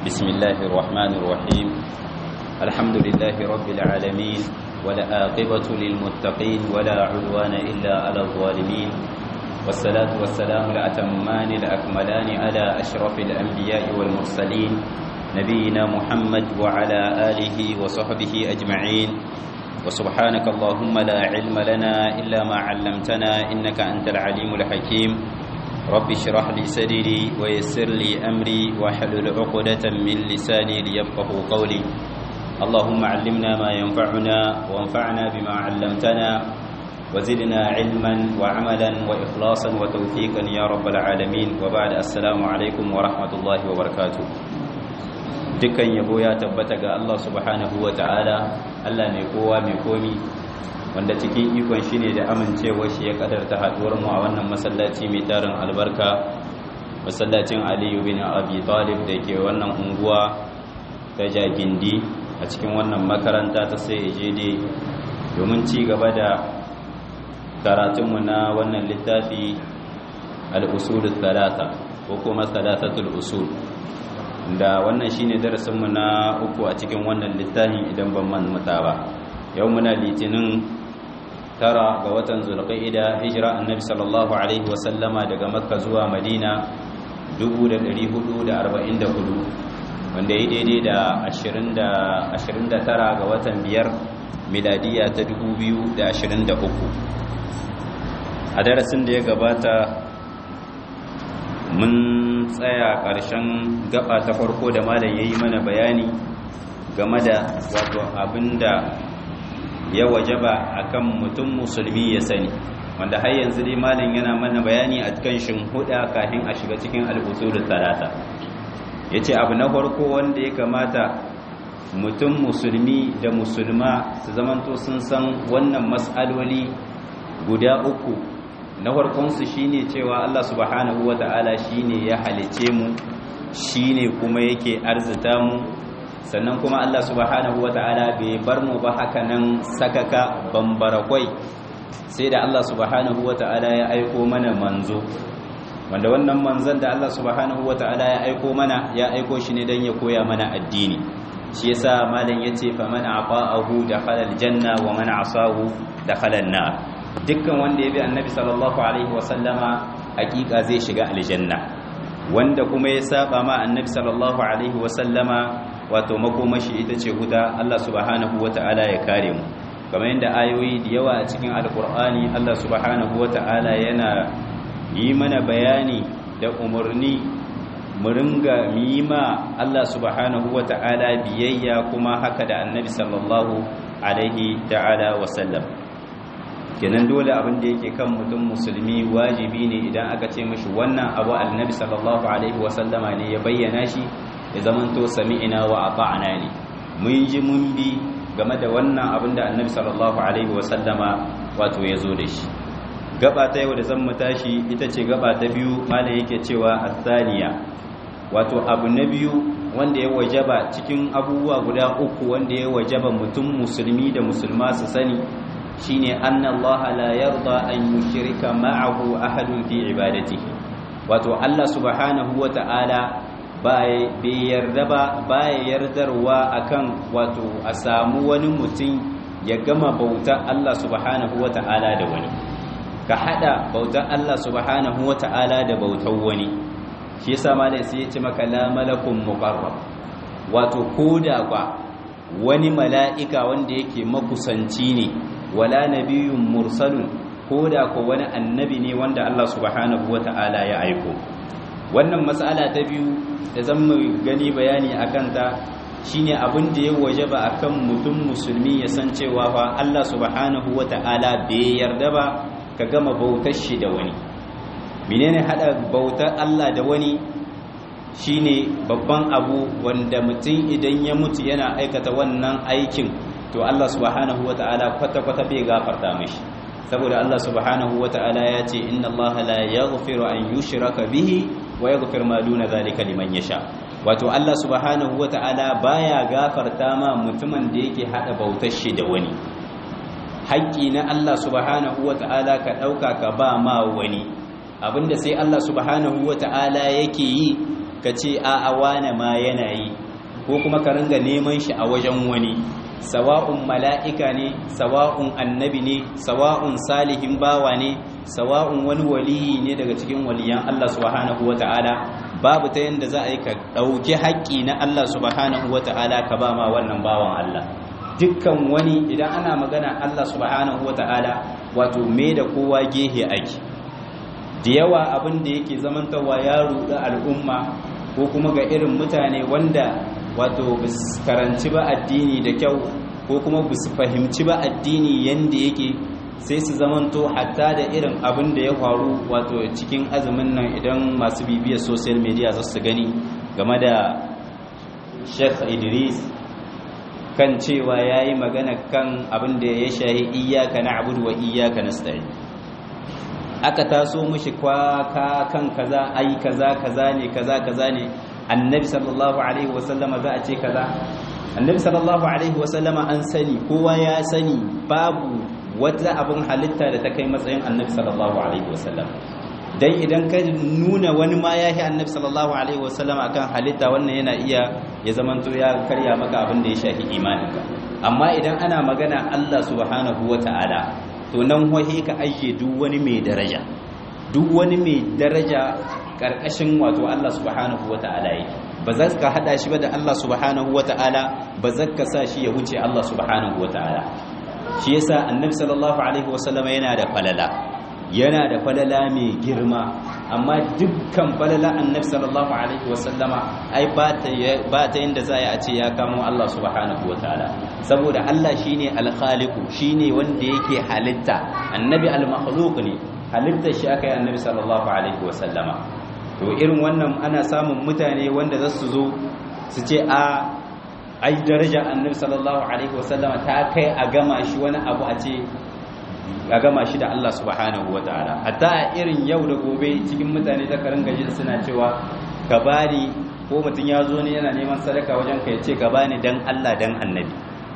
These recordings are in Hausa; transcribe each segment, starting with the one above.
بسم الله الرحمن الرحيم الحمد لله رب العالمين ولا عاقبة للمتقين ولا عدوان إلا على الظالمين والصلاة والسلام الأتمان الأكملان على أشرف الأنبياء والمرسلين نبينا محمد وعلى آله وصحبه أجمعين وسبحانك اللهم لا علم لنا إلا ما علمتنا إنك أنت العليم الحكيم رب اشرح لي صدري ويسر لي أمري واحلل عقدة من لساني ليفقه قولي اللهم علمنا ما ينفعنا وانفعنا بما علمتنا وزدنا علما وعملا وإخلاصا وتوفيقا يا رب العالمين وبعد السلام عليكم ورحمة الله وبركاته dukkan yabo ya tabbata ga Allah subhanahu wa ta'ala Allah mai kowa mai komi wanda cikin ikon shi ne da amincewa shi ya kadarta haduwar mu a wannan masallaci mai tarin albarka masallacin Aliyu bin Abi Talib da ke wannan unguwa ta Jagindi a cikin wannan makaranta ta sai ejede domin ci gaba da karatunmu na wannan littafi al-usulul thalatha ko kuma thalathatul usul da wannan shine darasinmu na uku a cikin wannan littafin idan ban manta ba yau muna litinin tara ga watan zulqa'ida hijira annabi sallallahu alaihi wasallama daga makka zuwa madina 1444 wanda ya daidai da 29 ga watan biyar miladiya ta 2023 a darasin da ya gabata mun tsaya ƙarshen gaba ta farko da malam ya yi mana bayani game da wato abinda ya wajaba akan mutum musulmi ya sani wanda har yanzu dai malam yana mana bayani a cikin shinhuda kafin a shiga cikin al'usulul talata yace abu na farko wanda ya kamata mutum musulmi da musulma su zamanto sun san wannan mas'aloli guda uku na farkonsu shine cewa Allah subhanahu wata'ala shine ya halice mu shine kuma yake arzita mu sannan kuma Allah subhanahu wata'ala bai bar mu ba haka nan sakaka bambarakwai sai da Allah subhanahu wata'ala ya aiko mana manzo wanda wannan manzon da Allah subhanahu wata'ala ya aiko mana ya aiko shi ne dan ya koya mana addini shi yasa malam yace faman aqa'ahu dakhala aljanna wa man asahu dakhala an-nar dukkan wanda ya bi annabi sallallahu alaihi wasallama hakika zai shiga aljanna wanda kuma ya saba ma annabi sallallahu alaihi wasallama wato makomashi ita ce huda Allah subhanahu wata'ala ya kare mu kamar yadda ayoyi da yawa a cikin alkur'ani Allah subhanahu wata'ala yana yi mana bayani da umarni mu ringa mima Allah subhanahu wata'ala biyayya kuma haka da annabi sallallahu alaihi ta'ala wasallam kenan dole abin da yake kan mutum musulmi wajibi ne idan aka ce mashi wannan abu annabi sallallahu alaihi wasallama ne ya bayyana shi ya zamanto sami'ina wa ata'na ne mun ji mun bi game da wannan abin da annabi sallallahu alaihi wasallama wato ya zo da shi gaba ta yau da zan mu tashi ita ce gaba ta biyu malam yake cewa athaniya wato abu na biyu wanda ya wajaba cikin abubuwa guda uku wanda ya wajaba mutum musulmi da musulma su sani shine anna Allah la yarda an yushrika ma'ahu ahadun fi ibadatihi wato Allah subhanahu wata'ala bai yarda ba bai yardarwa akan wato a samu wani mutum ya gama bauta Allah subhanahu wata'ala da wani ka hada bautar Allah subhanahu wata'ala da bautar wani shi yasa malai sai ya ce maka la malakun muqarrab wato koda ba wani mala'ika wanda yake makusanci ne wala nabiyyun mursalun ko da ko wani annabi ne wanda Allah subhanahu wata'ala ya aiko wannan mas'ala ta biyu da zan mu gani bayani akan ta shine abin da ya wajaba akan mutum musulmi ya san cewa fa Allah subhanahu wata'ala bai yarda ba ka gama bautar shi da wani menene hada bautar Allah da wani shine babban abu wanda mutum idan ya mutu yana aikata wannan aikin to Allah subhanahu wata'ala kwata-kwata bai gafarta mishi saboda Allah subhanahu wata'ala ya ce inna Allah la yaghfiru an yushraka bihi wa yaghfir ma duna zalika liman yasha wato Allah subhanahu wata'ala baya gafarta ma mutumin da yake hada bautar shi da wani haƙƙi na Allah subhanahu wata'ala ka dauka ka ba ma wani abinda sai Allah subhanahu wata'ala yake yi ka ce a wane ma yana yi ko kuma ka ringa neman shi a wajen wani sawa'un mala'ika ne sawa'un annabi ne sawa'un salihin bawa ne sawa'un wani waliyi ne daga cikin waliyan Allah subhanahu wata'ala babu ta yanda za a yi ka ɗauki haƙƙi na Allah subhanahu wata'ala ka ba ma wannan bawan Allah dukkan wani idan ana magana Allah subhanahu wata'ala wato me da kowa gehe ake da yawa abin da yake zamantawa ya ruɗa al'umma ko kuma ga irin mutane wanda wato bis karanci ba addini da kyau ko kuma bis fahimci ba addini yanda yake sai su zamanto hatta da irin abin da ya faru wato cikin azumin nan idan masu bibiyar social media za su gani game da Sheikh Idris kan cewa yayi magana kan abin da ya shahi iyyaka na'budu wa iyyaka nasta'in aka taso mishi kwaka kan kaza ai kaza kaza ne kaza kaza ne annabi sallallahu alaihi wasallama za a ce kaza annabi sallallahu alaihi wasallama an sani kowa ya sani babu wata abin halitta da ta kai matsayin annabi sallallahu alaihi wasallam dan idan ka nuna wani ma ya yi annabi sallallahu alaihi wasallama akan halitta wannan yana iya ya zamanto ya karya maka abin da ya shafi imaninka amma idan ana magana Allah subhanahu wata'ala to nan wahi ka ajiye duk wani mai daraja duk wani mai daraja karkashin wato Allah subhanahu wata'ala yake ba za ka hada shi ba da Allah subhanahu wata'ala ba za ka sa shi ya wuce Allah subhanahu wata'ala shi yasa annabi sallallahu alaihi wasallam yana da falala yana da falala mai girma amma dukkan falala annabi sallallahu alaihi wasallama ai ba ta ba ta yanda za a ce ya kamo Allah subhanahu wataala saboda Allah shine al-khaliqu shine wanda yake halitta annabi al-makhluq ne halittar shi aka yi annabi sallallahu alaihi wasallama to irin wannan ana samun mutane wanda za su zo su ce a ai daraja annabi sallallahu alaihi wasallama ta kai a gama shi wani abu a ce a gama shi da Allah subhanahu wa ta'ala hatta a irin yau da gobe cikin mutane da karin gaji suna cewa ka bani ko mutum ya zo ne yana neman sadaka wajen ka ya ce ka bani dan Allah dan annabi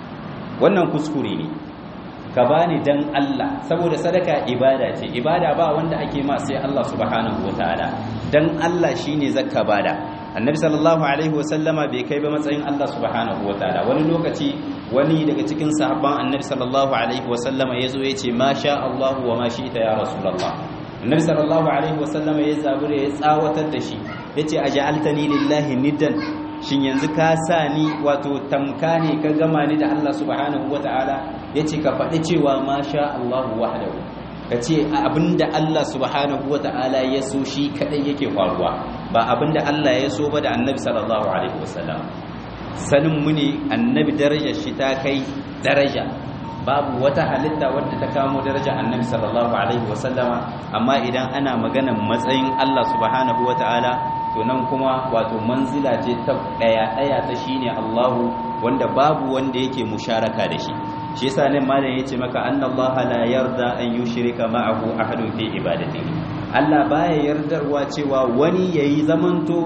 wannan kuskure ne ka bani dan Allah saboda sadaka ibada ce ibada ba wanda ake ma sai Allah subhanahu wa ta'ala dan Allah shine zakka bada annabi sallallahu alaihi wasallama bai kai ba matsayin Allah subhanahu wataala wani lokaci wani daga cikin sahabban annabi sallallahu alaihi wasallama yazo yace ma sha Allah wa ma shi'ta ya rasulullah annabi sallallahu alaihi wasallama ya zabure ya tsawatar da shi yace aj'altani lillahi niddan shin yanzu ka sa ni wato tamka ne ka gama ni da Allah subhanahu wataala yace ka faɗi cewa ma sha Allah wahdahu ka ce abinda Allah subhanahu wa ta'ala ya so shi kadai yake faruwa ba abinda Allah ya so ba da annabi sallallahu alaihi wasallam sanin mu ne annabi darajar shi ta kai daraja babu wata halitta wadda ta kamo daraja annabi sallallahu alaihi wasallama amma idan ana maganan matsayin Allah subhanahu wa ta'ala to nan kuma wato manzila ce ta daya daya ta shine Allahu wanda babu wanda yake musharaka da shi shi yasa nan malam yace maka annallaha la yarda an yushrika ma'ahu ahadun fi ibadatihi Allah baya yardarwa cewa wani yayi zamanto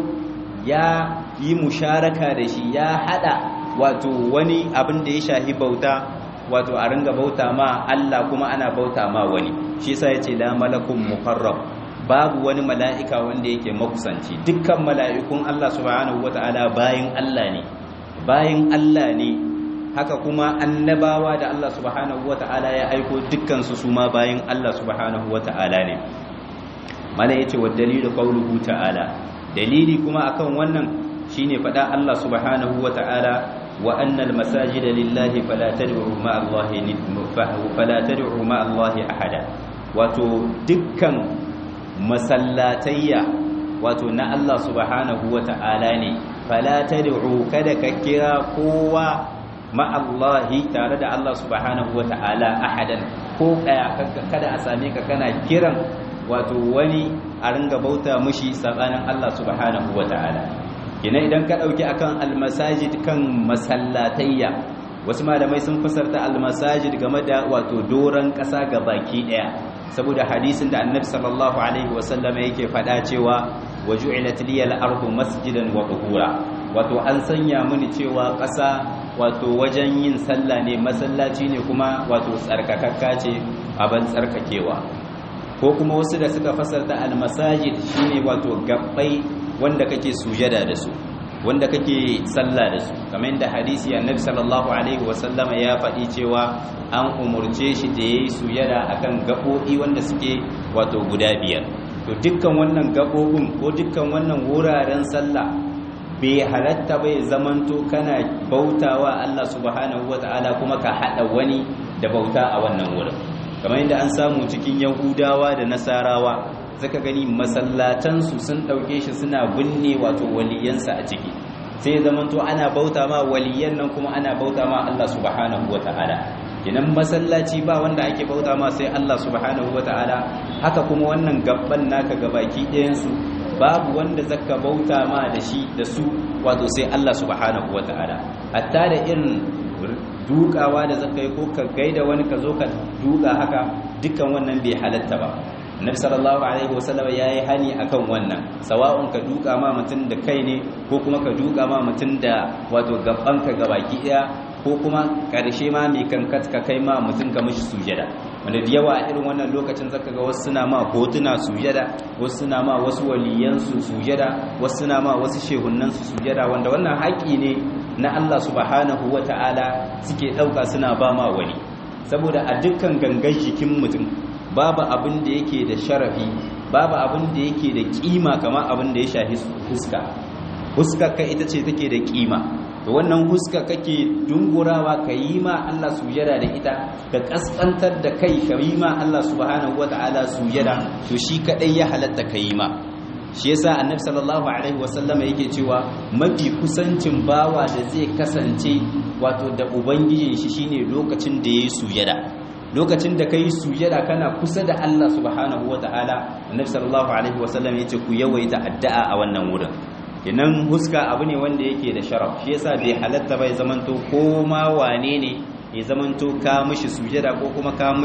ya yi musharaka da shi ya hada wato wani abin da ya shahi bauta wato a ringa bauta ma Allah kuma ana bauta ma wani shi yasa yace la malakun muqarrab babu wani mala'ika wanda yake makusanci dukkan mala'ikun Allah subhanahu wata'ala bayin Allah ne bayin Allah ne haka kuma annabawa da Allah subhanahu wata'ala ya aiko dukkan su su ma bayin Allah subhanahu wata'ala ne mala yace wa dalilu qawluhu ta'ala dalili kuma akan wannan shine fada Allah subhanahu wata'ala wa annal masajida lillahi fala tad'u ma'a Allahi fala tad'u ma'a Allahi ahada wato dukkan masallatayya wato na Allah subhanahu wata'ala ne fala tad'u kada ka kira kowa ma'allahi tare da Allah subhanahu wa ta'ala ahadan ko kaya kada a same ka kana kiran wato wani a ringa bauta mushi sabanin Allah subhanahu wa ta'ala kina idan ka dauki akan almasajid kan masallatayya wasu malamai sun fasarta almasajid game da wato doran kasa ga baki daya saboda hadisin da annabi sallallahu alaihi wasallam yake faɗa cewa waju'ilat liyal ardu masjidan wa tuhura wato an sanya mini cewa ƙasa wato wajen yin sallah ne masallaci ne kuma wato tsarkakakka ce abin tsarkakewa ko kuma wasu da suka fasarta almasajid shine wato gabbai wanda kake sujada da su wanda kake sallah da su kamar yadda hadisi annabi sallallahu alaihi wasallama ya faɗi cewa an umurce shi da yayi sujada akan gaɓoɓi wanda suke wato guda biyar to dukkan wannan gaɓoɓin ko dukkan wannan wuraren sallah bai halatta bai zamanto kana bautawa Allah subhanahu wata'ala kuma ka hada wani da bauta a wannan wurin kamar yadda an samu cikin yahudawa da nasarawa zaka gani masallatansu sun ɗauke shi suna binne wato waliyansa a ciki sai ya zamanto ana bauta ma waliyan nan kuma ana bauta ma Allah subhanahu wata'ala kinan masallaci ba wanda ake bauta ma sai Allah subhanahu wata'ala haka kuma wannan gabban naka gabaki ɗayan su babu wanda zaka bauta ma da shi da su wato sai Allah subhanahu wata'ala hatta da irin dukawa da zaka yi ko ka gaida wani ka zo ka duka haka dukkan wannan bai halatta ba Nabi sallallahu alaihi wasallam yayi hani akan wannan sawa'un ka duka ma mutun da kai ne ko kuma ka duka ma mutun da wato gaban ka gabaki daya ko kuma karshe ma mai kankat ka kai ma mutun ka mishi sujada wanda da yawa a irin wannan lokacin zaka ga wasu suna ma hotuna sujada wasu suna ma wasu waliyan su sujada wasu suna ma wasu shehunnan su sujada wanda wannan haƙi ne na Allah subhanahu wata'ala suke dauka suna ba ma wani saboda a dukkan gangan jikin mutum babu abin da yake da sharafi babu abin da yake da kima kamar abin da ya shafi huska huska ka ita ce take da kima to wannan huska kake dungurawa ka yi ma Allah sujada da ita ka kaskantar da kai ka yi ma Allah subhanahu wataala sujada to shi kadai ya halatta ka yi ma shi yasa annabi sallallahu alaihi wasallama yake cewa mafi kusancin bawa da zai kasance wato da ubangijin shi shine lokacin da yayi sujada lokacin da kai sujada kana kusa da Allah subhanahu wataala annabi sallallahu alaihi wasallam yace ku yawaita addu'a a wannan wurin kenan huska abu ne wanda yake da sharaf shi yasa bai halatta bai zamanto ko ma wane ne ya zamanto ka mishi sujada ko kuma ka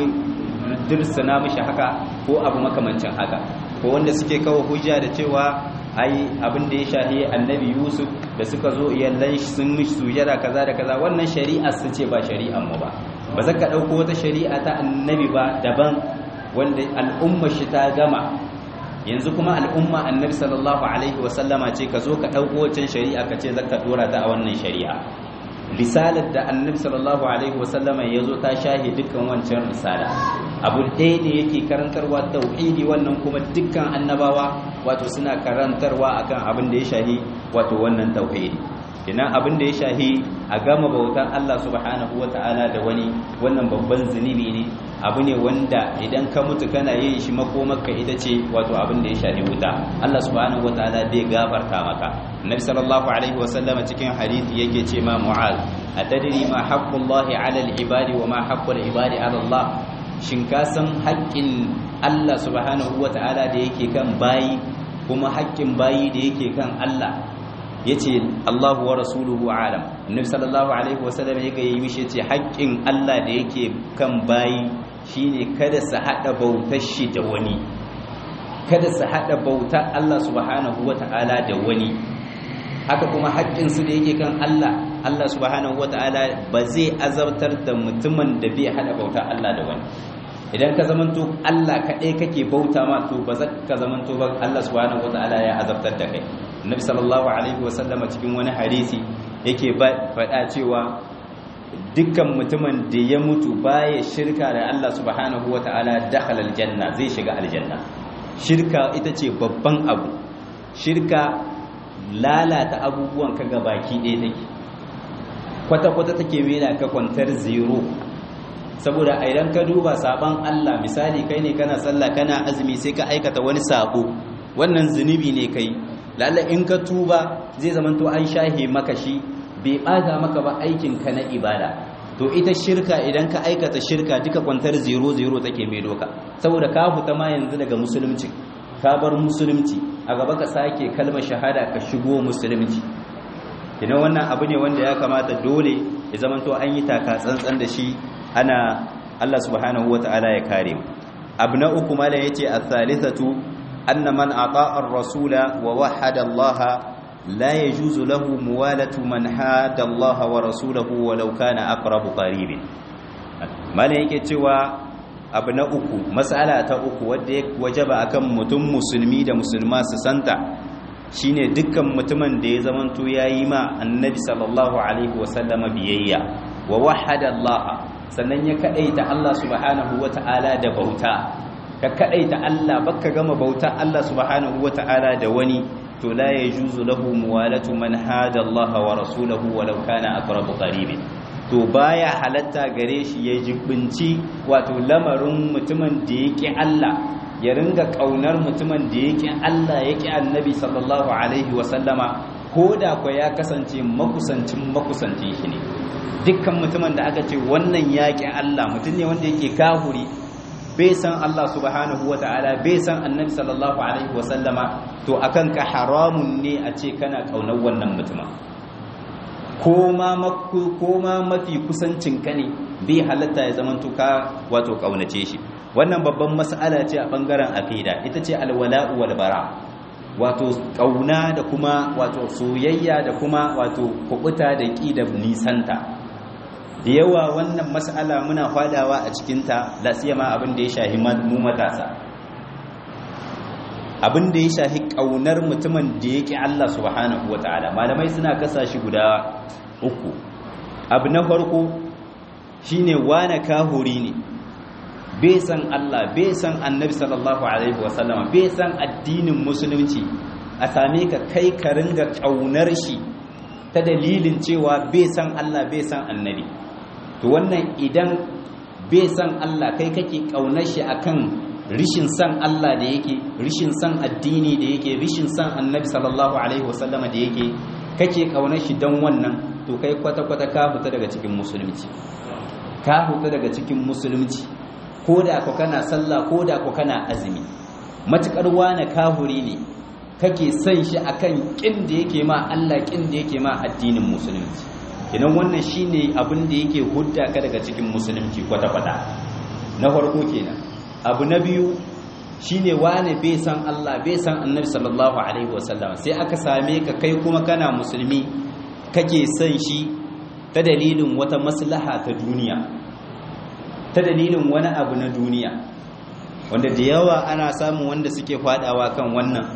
dirsana mishi haka ko abu makamancin haka ko wanda suke kawo hujja da cewa ai abin da ya shahi annabi yusuf da suka zo iyallan sun mishi sujada kaza da kaza wannan shari'a su ce ba shari'an mu ba ba za ka ɗauko wata shari'a ta annabi ba daban wanda al'umma shi ta gama yanzu kuma al'umma annabi sallallahu alaihi wasallama ce ka zo ka ɗauko wancan shari'a ka ce za ka ɗora ta a wannan shari'a risalar da annabi sallallahu alaihi wasallama ya zo ta shahi dukkan wancan risala abu ɗaya ne yake karantarwa tauhidi wannan kuma dukkan annabawa wato suna karantarwa akan abin da ya shahi wato wannan tauhidi kenan abin da ya shahi a gama bautan Allah subhanahu wata'ala da wani wannan babban zunubi ne abu ne wanda idan ka mutu kana yin shi makomarka ita ce wato abin da ya shahi wuta Allah subhanahu wata'ala bai gafarta maka Nabi sallallahu alaihi wa sallam cikin hadisi yake ce ma Mu'az atadri ma haqqullahi 'ala al-ibadi wa ma haqqul ibadi 'ala Allah shin ka san haƙƙin Allah subhanahu wata'ala da yake kan bayi kuma haƙƙin bayi da yake kan Allah yace Allahu wa rasuluhu alam annabi sallallahu alaihi wasallam ya ga yi mishi yace haƙƙin Allah da yake kan bayi shine kada su hada bautar shi da wani kada su hada bautar Allah subhanahu wataala da wani haka kuma haƙƙin su da yake kan Allah Allah subhanahu wataala ba zai azabtar da mutumin da bai hada bautar Allah da wani idan ka zamanto Allah kaɗai kake bauta ma to ba za ka zamanto ba Allah subhanahu wataala ya azabtar da kai Annabi sallallahu alaihi wasallama cikin wani hadisi yake faɗa cewa dukkan mutumin da ya mutu baya shirka da Allah subhanahu wataala dakhala aljanna zai shiga aljanna shirka ita ce babban abu shirka lalata abubuwan ka baki ɗaya take kwata-kwata take mena ka kwantar zero saboda a idan ka duba saban Allah misali kai ne kana sallah kana azumi sai ka aikata wani sabo wannan zunubi ne kai lalle in ka tuba zai zamanto an shahe maka shi bai bata maka ba aikin ka na ibada to ita shirka idan ka aikata shirka duka kwantar zero zero take mai doka saboda ka fita ma yanzu daga musulunci ka bar musulunci a gaba ka sake kalmar shahada ka shigo musulunci ina wannan abu ne wanda ya kamata dole ya zamanto an yi taka tsantsan da shi ana Allah subhanahu wata'ala ya kare mu abu na uku mala yace as-salisatu anna man ata'a ar-rasula wa wahada Allah la yajuzu lahu muwalatu man hada Allah wa rasulahu walau kana aqrabu qaribin mala yake cewa abu na uku mas'ala ta uku wanda ya wajaba akan mutum musulmi da musulma su santa shine dukkan mutumin da ya zamanto yayi ma annabi sallallahu alaihi wasallama biyayya wa wahada Allah sannan ya kadaita Allah subhanahu wata'ala da bauta ka kadaita Allah baka gama bauta Allah subhanahu wata'ala da wani to la yajuzu lahu muwalatu man hada Allah wa rasulahu walau kana aqrabu qaribin to baya halatta gare shi ya jibinci wato lamarin mutumin da yake Allah ya ringa kaunar mutumin da yake Allah yake annabi sallallahu alaihi wa sallama ko da kwa ya kasance makusancin makusancin shi ne dukkan mutumin da aka ce wannan yaƙi Allah mutum ne wanda yake kahuri bai san Allah subhanahu wa ta'ala bai san annabi sallallahu alaihi wa sallama to akan ka haramun ne a ce kana kaunar wannan mutumin ko ma mafi kusancin ka ne bai halatta ya zama ka wato kaunace shi wannan babban mas'ala ce a bangaren aqida ita ce alwala'u wal bara wato kauna da kuma wato soyayya da kuma wato kubuta da ki da nisanta da yawa wannan mas'ala muna fadawa a cikinta la siyama abin da ya shahi mu matasa abin da ya shahi kaunar mutumin da yake Allah subhanahu wataala malamai suna kasa shi guda uku abu na farko shine wane kahuri ne bai san Allah bai san annabi sallallahu alaihi wasallam bai san addinin musulunci a same ka kai ka ringa kaunar shi ta dalilin cewa bai san Allah bai san annabi to wannan idan bai san Allah kai kake kaunar shi akan rishin san Allah da yake rishin san addini da yake rishin san annabi sallallahu alaihi wasallama da yake kake kaunar shi dan wannan to kai kwata-kwata ka fita daga cikin musulunci ka fita daga cikin musulunci ko da ku kana sallah ko da ku kana azumi matukar wani kahuri ne kake son shi akan kin da yake ma Allah kin da yake ma addinin musulunci idan wannan shine abin da yake hudda ka daga cikin musulunci kwata-kwata na farko kenan abu na biyu shine wane bai san Allah bai san Annabi sallallahu alaihi wasallam sai aka same ka kai kuma kana musulmi kake son shi ta dalilin wata maslaha ta duniya ta dalilin wani abu na duniya wanda da yawa ana samun wanda suke fadawa kan wannan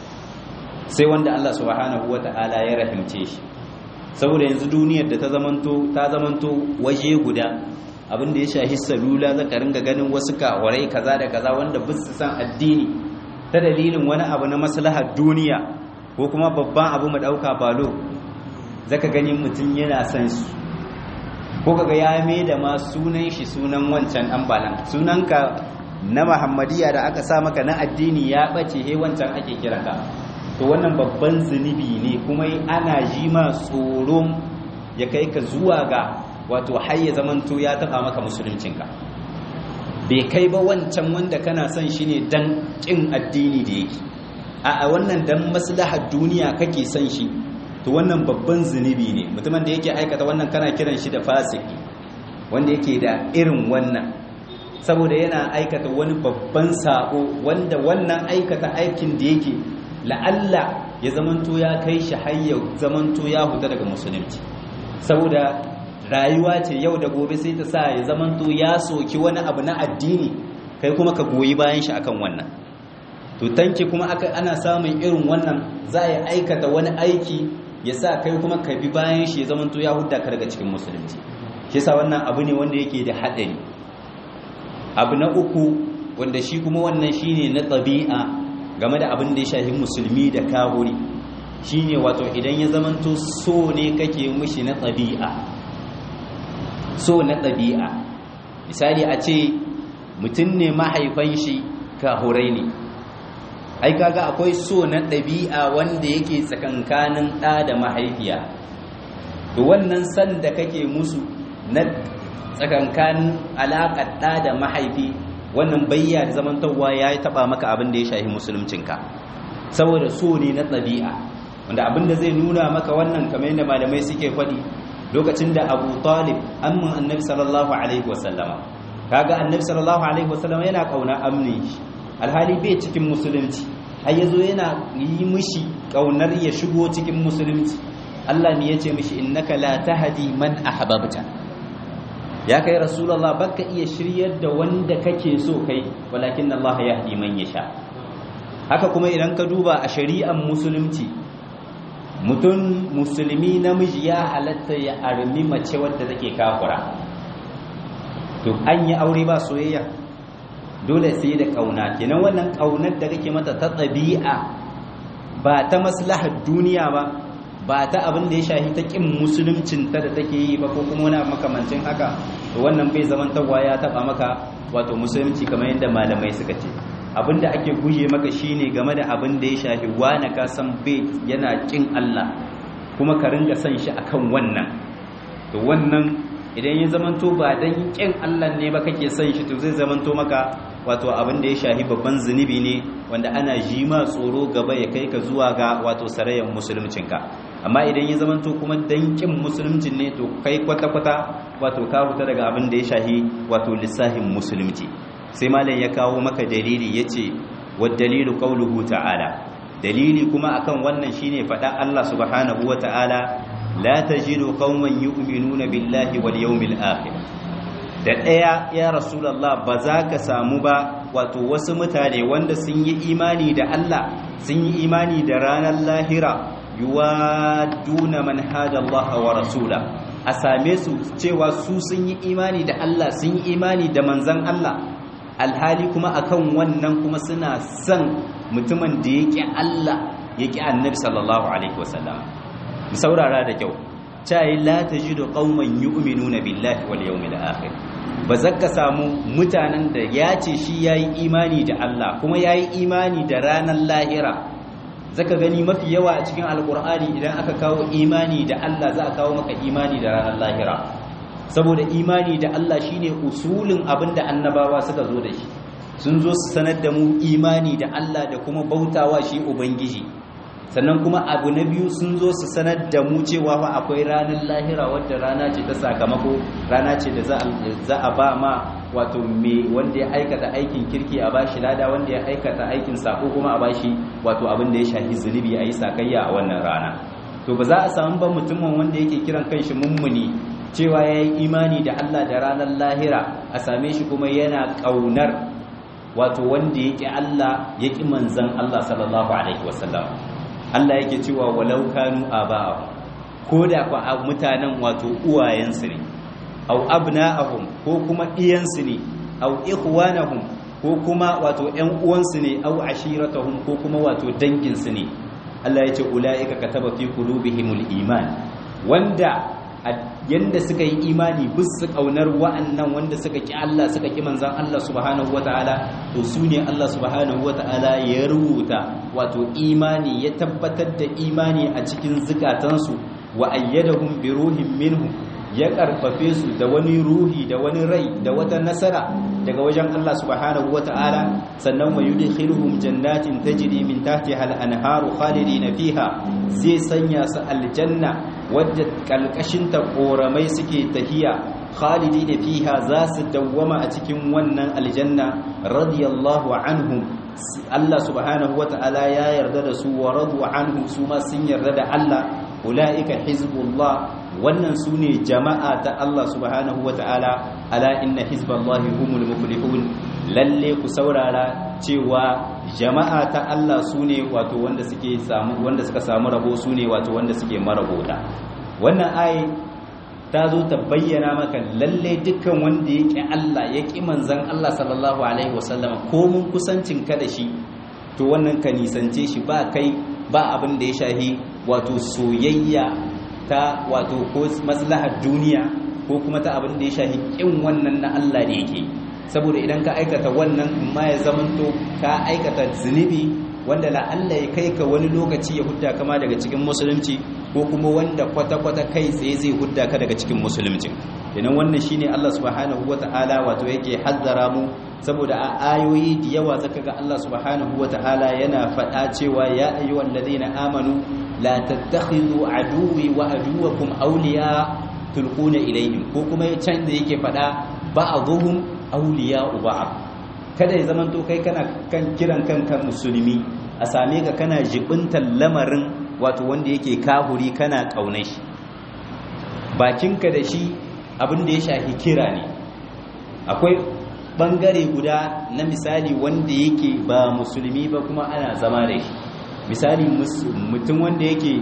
sai wanda Allah subhanahu wata'ala ya rahimce shi saboda yanzu duniyar da ta zamanto ta zamanto waje guda abin da ya shahi salula zaka ringa ganin wasu kawarai kaza da kaza wanda ba su san addini ta dalilin wani abu na maslahar duniya ko kuma babban abu mu dauka balo zaka gani mutum yana san su ko kaga ya mai da ma sunan shi sunan wancan dan balan sunanka na muhammadiya da aka sa maka na addini ya bace he wancan ake kiranka to wannan babban zunubi ne kuma ana ji ma tsoron ya kai ka zuwa ga wato har ya zamanto ya taba maka musuluncinka bai kai ba wancan wanda kana son shi ne dan kin addini da yake a wannan dan maslahar duniya kake son shi to wannan babban zunubi ne mutumin da yake aikata wannan kana kiran shi da fasiki wanda yake da irin wannan saboda yana aikata wani babban sako wanda wannan aikata aikin da yake la'alla ya zamanto ya kai shi har ya zamanto ya huta daga musulunci saboda rayuwa ce yau da gobe sai ta sa ya zamanto ya soki wani abu na addini kai kuma ka goyi bayan shi akan wannan to tanki kuma aka ana samun irin wannan za ya aikata wani aiki ya sa kai kuma ka bi bayan shi ya zamanto ya hudda ka daga cikin musulunci shi yasa wannan abu ne wanda yake da haɗari abu na uku wanda shi kuma wannan shine na ɗabi'a game da abin da ya shafi musulmi da kahuri shine wato idan ya zamanto so ne kake mushi na ɗabi'a so na ɗabi'a misali a ce mutum ne mahaifan shi kahurai ne ai kaga akwai so na ɗabi'a wanda yake tsakankanin ɗa da mahaifiya to wannan san da kake musu na tsakankanin alaƙar ɗa da mahaifi wannan bayya da zamantarwa ya yi taɓa maka abin da ya shahi musuluncinka saboda so ne na ɗabi'a wanda abin da zai nuna maka wannan kamar yadda malamai suke faɗi lokacin da abu talib amman annabi sallallahu alaihi wasallama kaga annabi sallallahu alaihi wasallama yana kauna amni alhali bai cikin musulunci har yazo yana yi mishi kaunar ya shigo cikin musulunci Allah ne yace mishi innaka la tahdi man ahbabta ya kai rasulullah baka iya shiryar da wanda kake so kai walakin Allah yahdi man yasha haka kuma idan ka duba a shari'ar musulunci mutum musulmi namiji ya halatta ya armi mace wadda take kafura to an yi aure ba soyayya dole sai da kauna kenan wannan kaunar da kake mata ta ɗabi'a ba ta maslahar duniya ba ba ta abin da ya shahi ta kin musuluncin ta da take yi ba ko kuma wani makamancin haka to wannan bai zaman tawa ya taba maka wato musulunci kamar yadda malamai suka ce abin da ake guje maka shine game da abin da ya shafi wani ka san bai yana kin Allah kuma ka ringa san shi akan wannan to wannan idan ya zamanto ba dan kin Allah ne ba kake san shi to zai zamanto maka wato abin da ya shahi babban zunubi ne wanda ana ji ma tsoro gaba ya kai ka zuwa ga wato sarayen musuluncinka amma idan ya zamanto kuma dankin musuluncin ne to kai kwata-kwata wato ka huta daga abin da ya shahi wato lissahin musulunci sai malam ya kawo maka dalili ya ce wa dalilu qauluhu ta'ala dalili kuma akan wannan shine faɗa Allah subhanahu wa ta'ala la tajidu qauman yu'minuna billahi wal yawmil akhir da ɗaya ya rasulallah ba za ka samu ba wato wasu mutane wanda sun yi imani da Allah sun yi imani da ranar lahira yuwaduna man Allah wa rasula a same su cewa su sun yi imani da Allah sun yi imani da manzan Allah alhali kuma akan wannan kuma suna son mutumin da yake Allah yake annabi sallallahu alaihi wasallam mu saurara da kyau cayi la tajidu qauman yu'minuna billahi wal yawmil akhir ba zaka samu mutanen da ya ce shi yayi imani da Allah kuma yayi imani da ranar lahira zaka gani mafi yawa a cikin alqur'ani idan aka kawo imani da Allah za a kawo maka imani da ranar lahira saboda imani da Allah shine usulin abinda annabawa suka zo da shi sun zo su sanar da mu imani da Allah da kuma bautawa shi ubangiji sannan kuma abu na biyu sun zo su sanar da mu cewa fa akwai ranar lahira wadda rana ce ta sakamako rana ce da za a ba ma wato me wanda ya aikata aikin kirki a bashi lada wanda ya aikata aikin sako kuma a bashi wato abin da ya shafi zunubi a yi sakayya a wannan rana to ba za a samu ba mutumin wanda yake kiran kanshi mummuni cewa ya yi imani da Allah da ranar lahira a same shi kuma yana ƙaunar wato wanda ya ƙi Allah ya ƙi manzan Allah sallallahu alaihi wasallam Allah yake cewa walau kanu aba'ahum ko da kwa mutanen wato uwayensu ne aw abna'ahum ko kuma iyansu ne aw ikhwanahum ko kuma wato ƴan uwansu ne aw ashiratahum ko kuma wato danginsu ne Allah yace ulaika kataba fi qulubihimul iman wanda yanda suka yi imani bisu kaunar wa'annan wanda suka ki Allah suka ki manzan Allah subhanahu wataala to su ne Allah subhanahu wataala ya rubuta wato imani ya tabbatar da imani a cikin zukatansu wa ayyadahum bi ruhin minhu ya karfafe su da wani ruhi da wani rai da wata nasara daga wajen Allah subhanahu wataala sannan wa yudkhiluhum jannatin tajri min tahtiha al-anharu khalidina fiha zai sanya su aljanna wadda kalkashinta koramai suke tahiya khalidi da fiha za su dawwama a cikin wannan aljanna radiyallahu anhum Allah subhanahu wata'ala ya yarda da su wa radu anhu su ma sun yarda da Allah ulaika hizbullah wannan su ne jama'a ta Allah subhanahu wata'ala ala inna hizballahi humul muflihun lalle ku saurara cewa jama'a ta Allah su ne wato wanda suke samu wanda suka samu rabo su ne wato wanda suke marabota wannan ayi ta zo ta bayyana maka lalle dukkan wanda ya ƙi Allah ya ƙi manzan Allah sallallahu alaihi wasallam ko mun kusancin ka da shi to wannan ka nisance shi ba kai ba abin da ya shahi wato soyayya ta wato ko maslahar duniya ko kuma ta abin da ya shahi ƙin wannan na Allah da yake saboda idan ka aikata wannan ma ya zamanto ka aikata zunubi wanda la Allah ya kai ka wani lokaci ya hudda kama daga cikin musulunci ko kuma wanda kwata-kwata kai tsaye zai hudda ka daga cikin musulunci idan wannan shine Allah subhanahu wata'ala wato yake hazzara mu saboda a ayoyi da yawa zaka ga Allah subhanahu wata'ala yana faɗa cewa ya ayyuhal ladina amanu la tattakhidhu aduwwi wa aduwwakum awliya tulquna ilayhim ko kuma can da yake faɗa ba'dhum awliya'u ba'd kada ya zamanto kai kana kan kiran kanka musulmi a same ka kana jibintar lamarin wato wanda yake kahuri kana kaunar shi bakinka da shi abin da ya shafi kira ne akwai bangare guda na misali wanda yake ba musulmi ba kuma ana zama da shi misali mutum wanda yake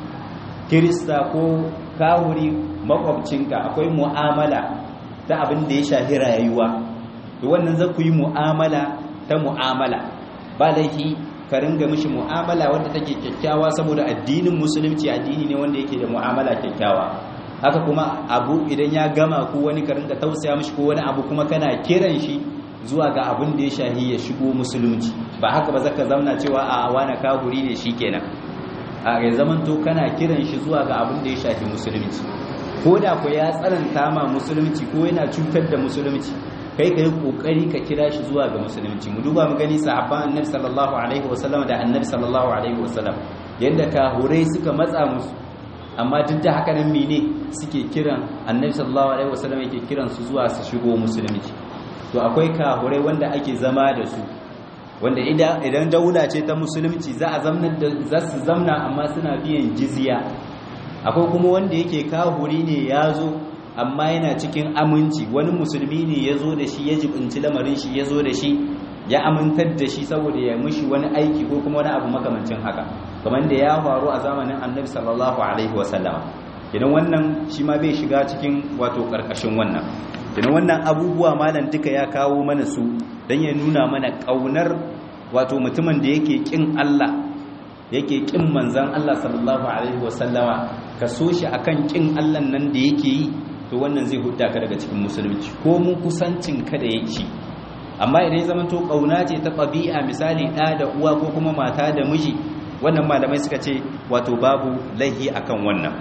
kirista ko kawuri makwabcinka akwai mu'amala ta abin da ya shafi rayuwa to wannan za ku yi mu'amala ta mu'amala ba laifi ka ringa mishi mu'amala wanda take kyakkyawa saboda addinin musulunci addini ne wanda yake da mu'amala kyakkyawa haka kuma abu idan ya gama ko wani ka ringa tausaya mishi ko wani abu kuma kana kiran shi zuwa ga abin da ya shahi ya shigo musulunci ba haka ba zaka zamna cewa a wani kafuri ne shikenan a ya zaman to kana kiran shi zuwa ga abin da ya shafi musulunci ko da ko ya tsananta ma musulunci ko yana cutar da musulunci kai kai kokari ka kira shi zuwa ga musulunci mu duba mu gani sahabban annabi sallallahu alaihi wasallam da annabi sallallahu alaihi wasallam yanda kahurai suka matsa musu amma duk da haka nan mene suke kiran annabi sallallahu alaihi wasallam yake kiran su zuwa su shigo musulunci to akwai kahurai wanda ake zama da su wanda idan daula ce ta musulunci za a zamna za su zamna amma suna biyan jizya akwai kuma wanda yake kahuri ne ya zo amma yana cikin aminci wani musulmi ne ya zo da shi ya jibinci lamarin shi ya zo da shi ya amintar da shi saboda ya mushi wani aiki ko kuma wani abu makamancin haka kamar da ya faru a zamanin annabi sallallahu alaihi wasallama idan wannan shi ma bai shiga cikin wato karkashin wannan idan wannan abubuwa malam duka ya kawo mana su don ya nuna mana kaunar wato mutumin da yake kin Allah yake kin manzan Allah sallallahu alaihi wasallama ka so shi akan kin Allah nan da yake yi to wannan zai hudda ka daga cikin musulunci ko mun kusancin ka da yake amma idan ya zamanto kauna ce ta ɗabi'a misali ɗa da uwa ko kuma mata da miji wannan malamai suka ce wato babu laihi akan wannan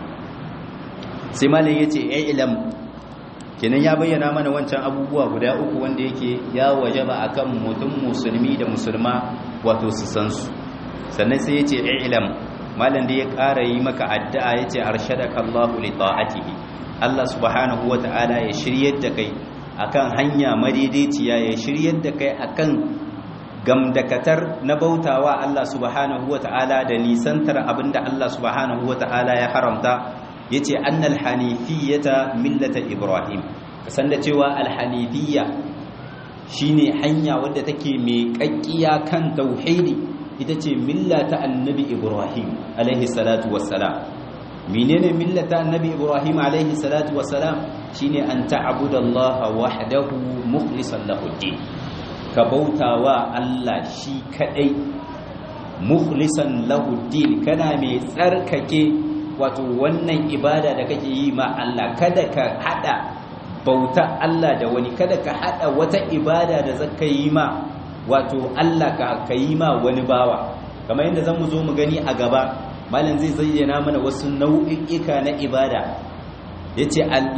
sai malam yace ai ilam kenan ya bayyana mana wancan abubuwa guda uku wanda yake ya wajaba akan mutum musulmi da musulma wato su san su sannan sai yace ai ilam malam da ya ƙara yi maka addu'a yace arshadaka Allahu li ta'atihi Allah subhanahu wata'ala ya shiryar da kai akan hanya madaidaiciya ya shiryar da kai akan gamdakatar na bautawa Allah subhanahu wata'ala da nisantar abinda Allah subhanahu wata'ala ya haramta yace annal hanifiyata millata ibrahim kasan da cewa alhanifiyya shine hanya wadda take mai kakkiya kan tauhidi ita ce millata annabi ibrahim alaihi salatu wassalam menene millata annabi ibrahim alaihi salatu wassalam shine an ta'budallaha wahdahu mukhlishan lahu din ka bautawa Allah shi kadai mukhlishan lahu din kana mai tsarkake wato wannan ibada da kake yi ma Allah kada ka hada bauta Allah da wani kada ka hada wata ibada da zaka yi ma wato Allah ka yi ma wani bawa kamar yadda zamu zo mu gani a gaba malam zai zayyana mana wasu nau'ika na ibada yace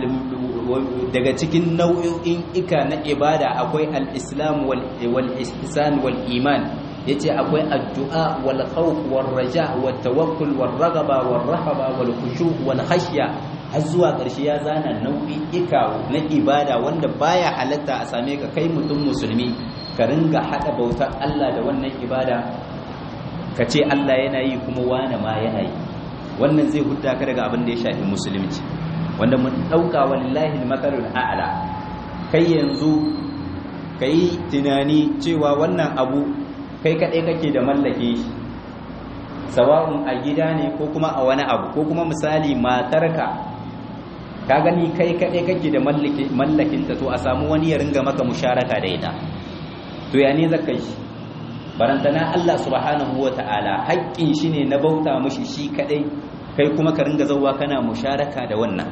daga cikin nau'in ika na ibada akwai al-islam wal ihsan wal iman yace akwai addu'a wal khawf wal raja wat tawakkul wal raghaba wal rahaba wal khushu wal khashya har zuwa ƙarshe ya zana nau'ika na ibada wanda baya halatta a same ka kai mutum musulmi ka ringa hada bautar Allah da wannan ibada ka ce Allah yana yi kuma wane ma yana yi wannan zai hudda ka daga abin da ya shafi musulunci wanda mun dauka wallahi makalul a'la kai yanzu kai tunani cewa wannan abu kai kadai kake da mallake shi sawa'un a gida ne ko kuma a wani abu ko kuma misali matarka ka gani kai kadai kake da mallakinta to a samu wani ya ringa maka musharaka da ita to ya ne zaka shi barantana Allah subhanahu wa ta'ala haƙƙin shi ne na bauta mashi shi kaɗai kai kuma ka ringa zauwa kana musharaka da wannan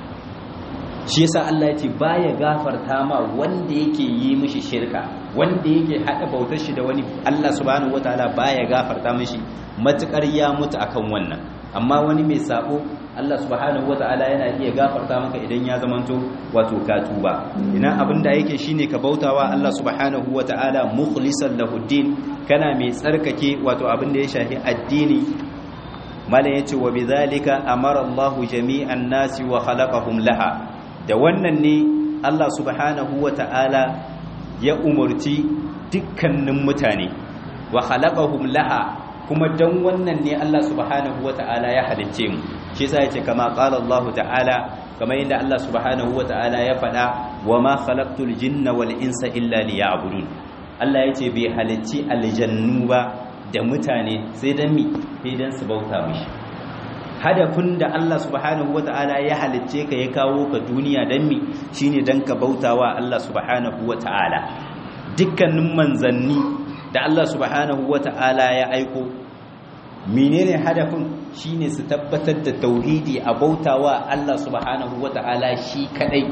shi yasa Allah ya ce baya gafarta ma wanda yake yi mishi shirka wanda yake haɗa bautar shi da wani Allah subhanahu wa ta'ala baya gafarta mishi matukar ya mutu akan wannan amma wani mai sabo Allah subhanahu wa ta'ala yana iya gafarta maka idan ya zamanto wato ka tuba ina abinda yake shine ka bautawa Allah subhanahu wa ta'ala mukhlisan lahu din kana mai tsarkake wato abin da ya shafi addini malam yace wa bidhalika amara Allahu jami'an nasi wa khalaqahum laha da wannan ne Allah subhanahu wata'ala ya umurci dukkanin mutane wa khalaqahum laha kuma dan wannan ne Allah subhanahu wata'ala ya halicce mu shi yasa yace kama qala Allah ta'ala kamar yadda Allah subhanahu wata'ala ya faɗa wa ma khalaqtul jinna wal insa illa liya'budun Allah yace bai halicci aljannu ba da mutane sai dan mi sai dan su bauta mishi hadafin da Allah subhanahu wata'ala ya halicce ka ya kawo ka duniya dan mi shine dan ka bautawa Allah subhanahu wata'ala dukkanin manzanni da Allah subhanahu wata'ala ya aiko menene hadafin shine su tabbatar da tauhidi a bautawa Allah subhanahu wata'ala shi kadai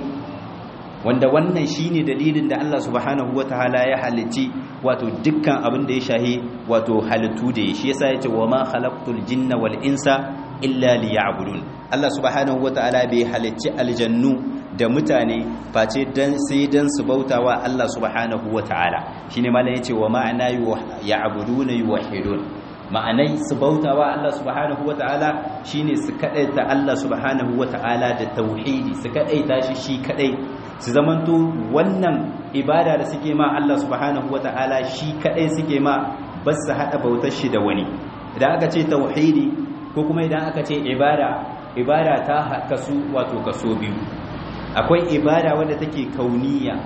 wanda wannan shine dalilin da Allah subhanahu wataala ya halicci wato dukkan abin da ya shahi wato halittu da shi yasa yace wa ma khalaqtul jinna wal insa illa liya'budun Allah subhanahu wataala bai halicci aljannu da mutane face dan sai dan su bautawa Allah subhanahu wataala shine malam yace wa ma'ana ya'buduna yuwahhidun ma'anai su bautawa Allah subhanahu wataala shine su kadaita Allah subhanahu wataala da tauhidi su kadaita shi shi kadai su zamanto wannan ibada da suke ma Allah subhanahu wata'ala shi kadai suke ma ba su hada bautar shi da wani idan aka ce tauhidi ko kuma idan aka ce ibada ibada ta kasu wato kaso biyu akwai ibada wadda take kauniya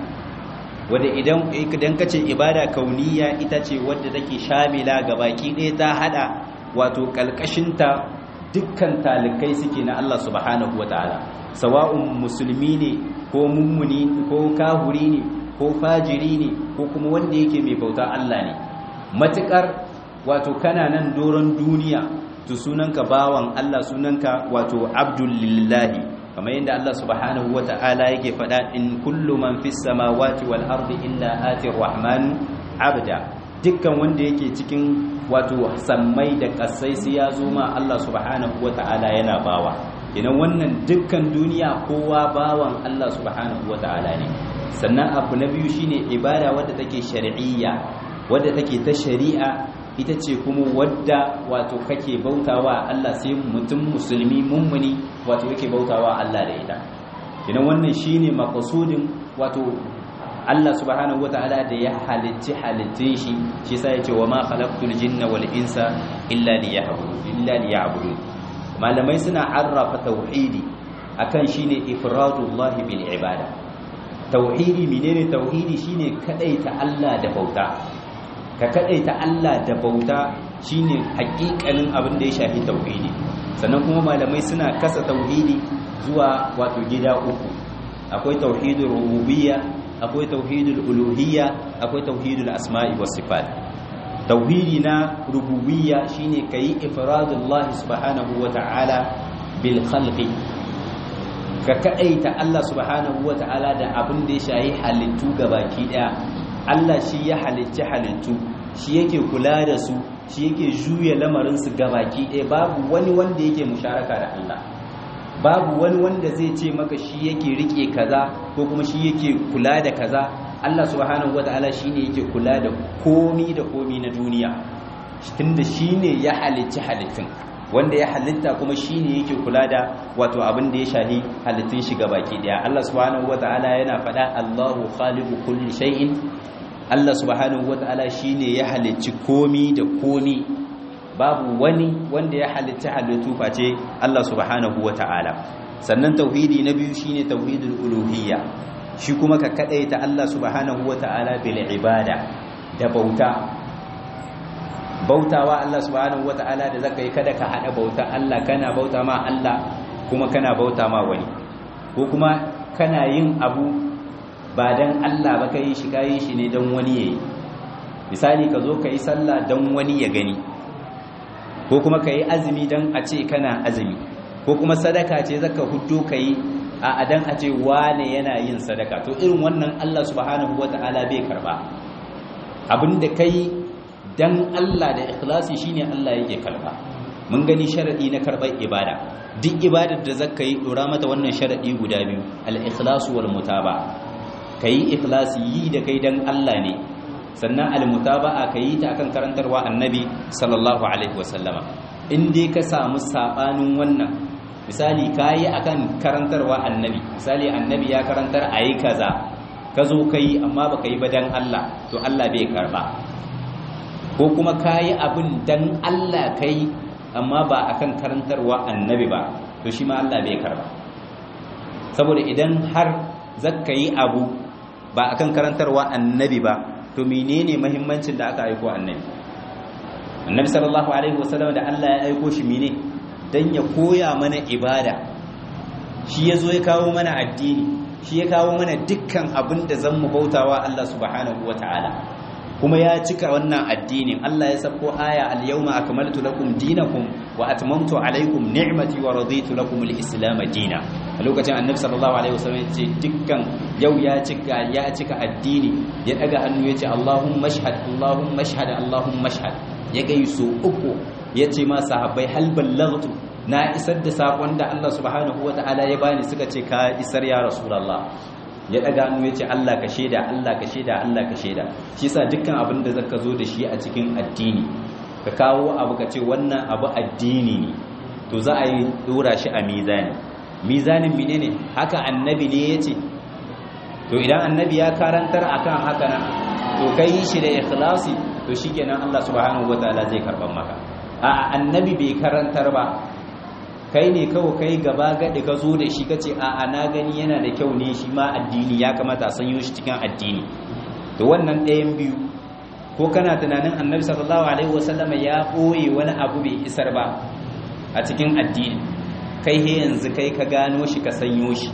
wadda idan idan ka ce ibada kauniya ita ce wadda take shamila ga baki ɗaya ta hada wato kalkashinta dukkan talikai suke na Allah subhanahu wata'ala sawa'un musulmi ne ko mummuni ko kahuri ne ko fajiri ne ko kuma wanda yake mai bauta Allah ne matukar wato kana nan doron duniya to sunanka bawan Allah sunanka wato abdullahi kamar yadda Allah subhanahu wata'ala yake faɗa in kullu man fis samawati wal ardi illa atir rahman abda dukkan wanda yake cikin wato sammai da kasai sai ya zo ma Allah subhanahu wata'ala yana bawa idan wannan dukkan duniya kowa bawan Allah subhanahu wata'ala ne sannan abu na biyu shine ibada wadda take shar'iyya wadda take ta shari'a ita ce kuma wadda wato kake bautawa Allah sai mutum musulmi mummuni wato yake bautawa Allah da ita idan wannan shine maqsudin wato Allah subhanahu wata'ala da ya halicci halittun shi shi yasa yace wa ma khalaqtul jinna wal insa illa liya'budun illa liya'budun malamai suna arrafa tauhidi akan shine ifradullah bil ibada tauhidi menene tauhidi shine kadaita Allah da bauta ka kadaita Allah da bauta shine hakikanin abin da ya shafi tauhidi sannan kuma malamai suna kasa tauhidi zuwa wato gida uku akwai tauhidul rububiyya akwai tauhidul uluhiyya akwai tauhidul asma'i was sifat tauhidi na rububiyya shine kai ifradullah subhanahu wata'ala bil khalqi ka kadaita Allah subhanahu wata'ala da abin da ya shayi halittu gabaki daya Allah shi ya halicci halittu shi yake kula da su shi yake juya lamarin su gabaki daya babu wani wanda yake musharaka da Allah babu wani wanda zai ce maka shi yake rike kaza ko kuma shi yake kula da kaza Allah subhanahu wata'ala shine yake kula da komi da komi na duniya tunda shine ya halicci halittun wanda ya halitta kuma shine yake kula da wato abin da ya shahi halittun shi baki daya Allah subhanahu wata'ala yana faɗa Allahu khaliqu kulli shay'in Allah subhanahu wata'ala shine ya halicci komi da komi babu wani wanda ya halitta halittu face Allah subhanahu wata'ala sannan tauhidi na biyu shine tauhidul uluhiyya shi kuma ka kadaita Allah subhanahu wata'ala bil ibada da bauta bautawa Allah subhanahu wata'ala da zaka yi kada ka hada bauta Allah kana bauta ma Allah kuma kana bauta ma wani ko kuma kana yin abu ba dan Allah ba kai shi kai shi ne dan wani yayi misali ka zo ka yi sallah dan wani ya gani ko kuma ka yi azumi dan a ce kana azumi ko kuma sadaka ce zaka huddo ka yi a adan a ce wane yana yin sadaka to irin wannan Allah subhanahu wata'ala bai karba abinda kai dan Allah da ikhlasi shine Allah yake karba mun gani sharadi na karbar ibada duk ibadar da zaka yi dora mata wannan sharadi guda biyu al-ikhlasu wal mutaba kai ikhlasi yi da kai dan Allah ne sannan al-mutaba'a kai ta akan karantarwa annabi sallallahu alaihi wasallama in dai ka samu sabanin wannan misali kayi akan karantarwa annabi misali annabi ya karantar ayi kaza ka zo kai amma baka yi ba dan Allah to Allah bai karba ko kuma kayi abin dan Allah kai amma ba akan karantarwa annabi ba to shi ma Allah bai karba saboda idan har zakka yi abu ba akan karantarwa annabi ba to menene muhimmancin da aka aiko annabi annabi sallallahu alaihi wasallam da Allah ya aiko shi mene dan ya koya mana ibada shi yazo ya kawo mana addini shi ya kawo mana dukkan abin da zan mu bautawa Allah subhanahu wataala kuma ya cika wannan addinin Allah ya sako aya al-yawma akmaltu lakum dinakum wa atmamtu alaykum ni'mati wa raditu lakum al-islam dina a lokacin annabi sallallahu alaihi wasallam yace dukkan yau ya cika ya cika addini ya daga hannu yace Allahumma shahad Allahumma shahad Allahumma shahad ya gai su uku yace ma sahabbai hal ballaghtu na isar da sakon da Allah subhanahu wataala ya bani suka ce ka isar ya rasulullah ya daga hannu ya ce Allah ka shaida Allah ka shaida Allah ka shaida shi yasa dukkan abin da zaka zo da shi a cikin addini ka kawo abu ka ce wannan abu addini ne to za a yi dora shi a mizani mizanin menene haka annabi ne yace to idan annabi ya karantar akan haka nan to kai shi da ikhlasi to shikenan Allah subhanahu wataala zai karban maka a annabi bai karantar ba kai ne kawai kai gaba gaɗi ka zo da shi ka ce a na gani yana da kyau ne shi ma addini ya kamata a sanyo shi cikin addini da wannan ɗayan biyu ko kana tunanin annabi sallallahu alaihi wasallama ya ɓoye wani abu bai isar ba a cikin addini kai he yanzu kai ka gano shi ka sanyo shi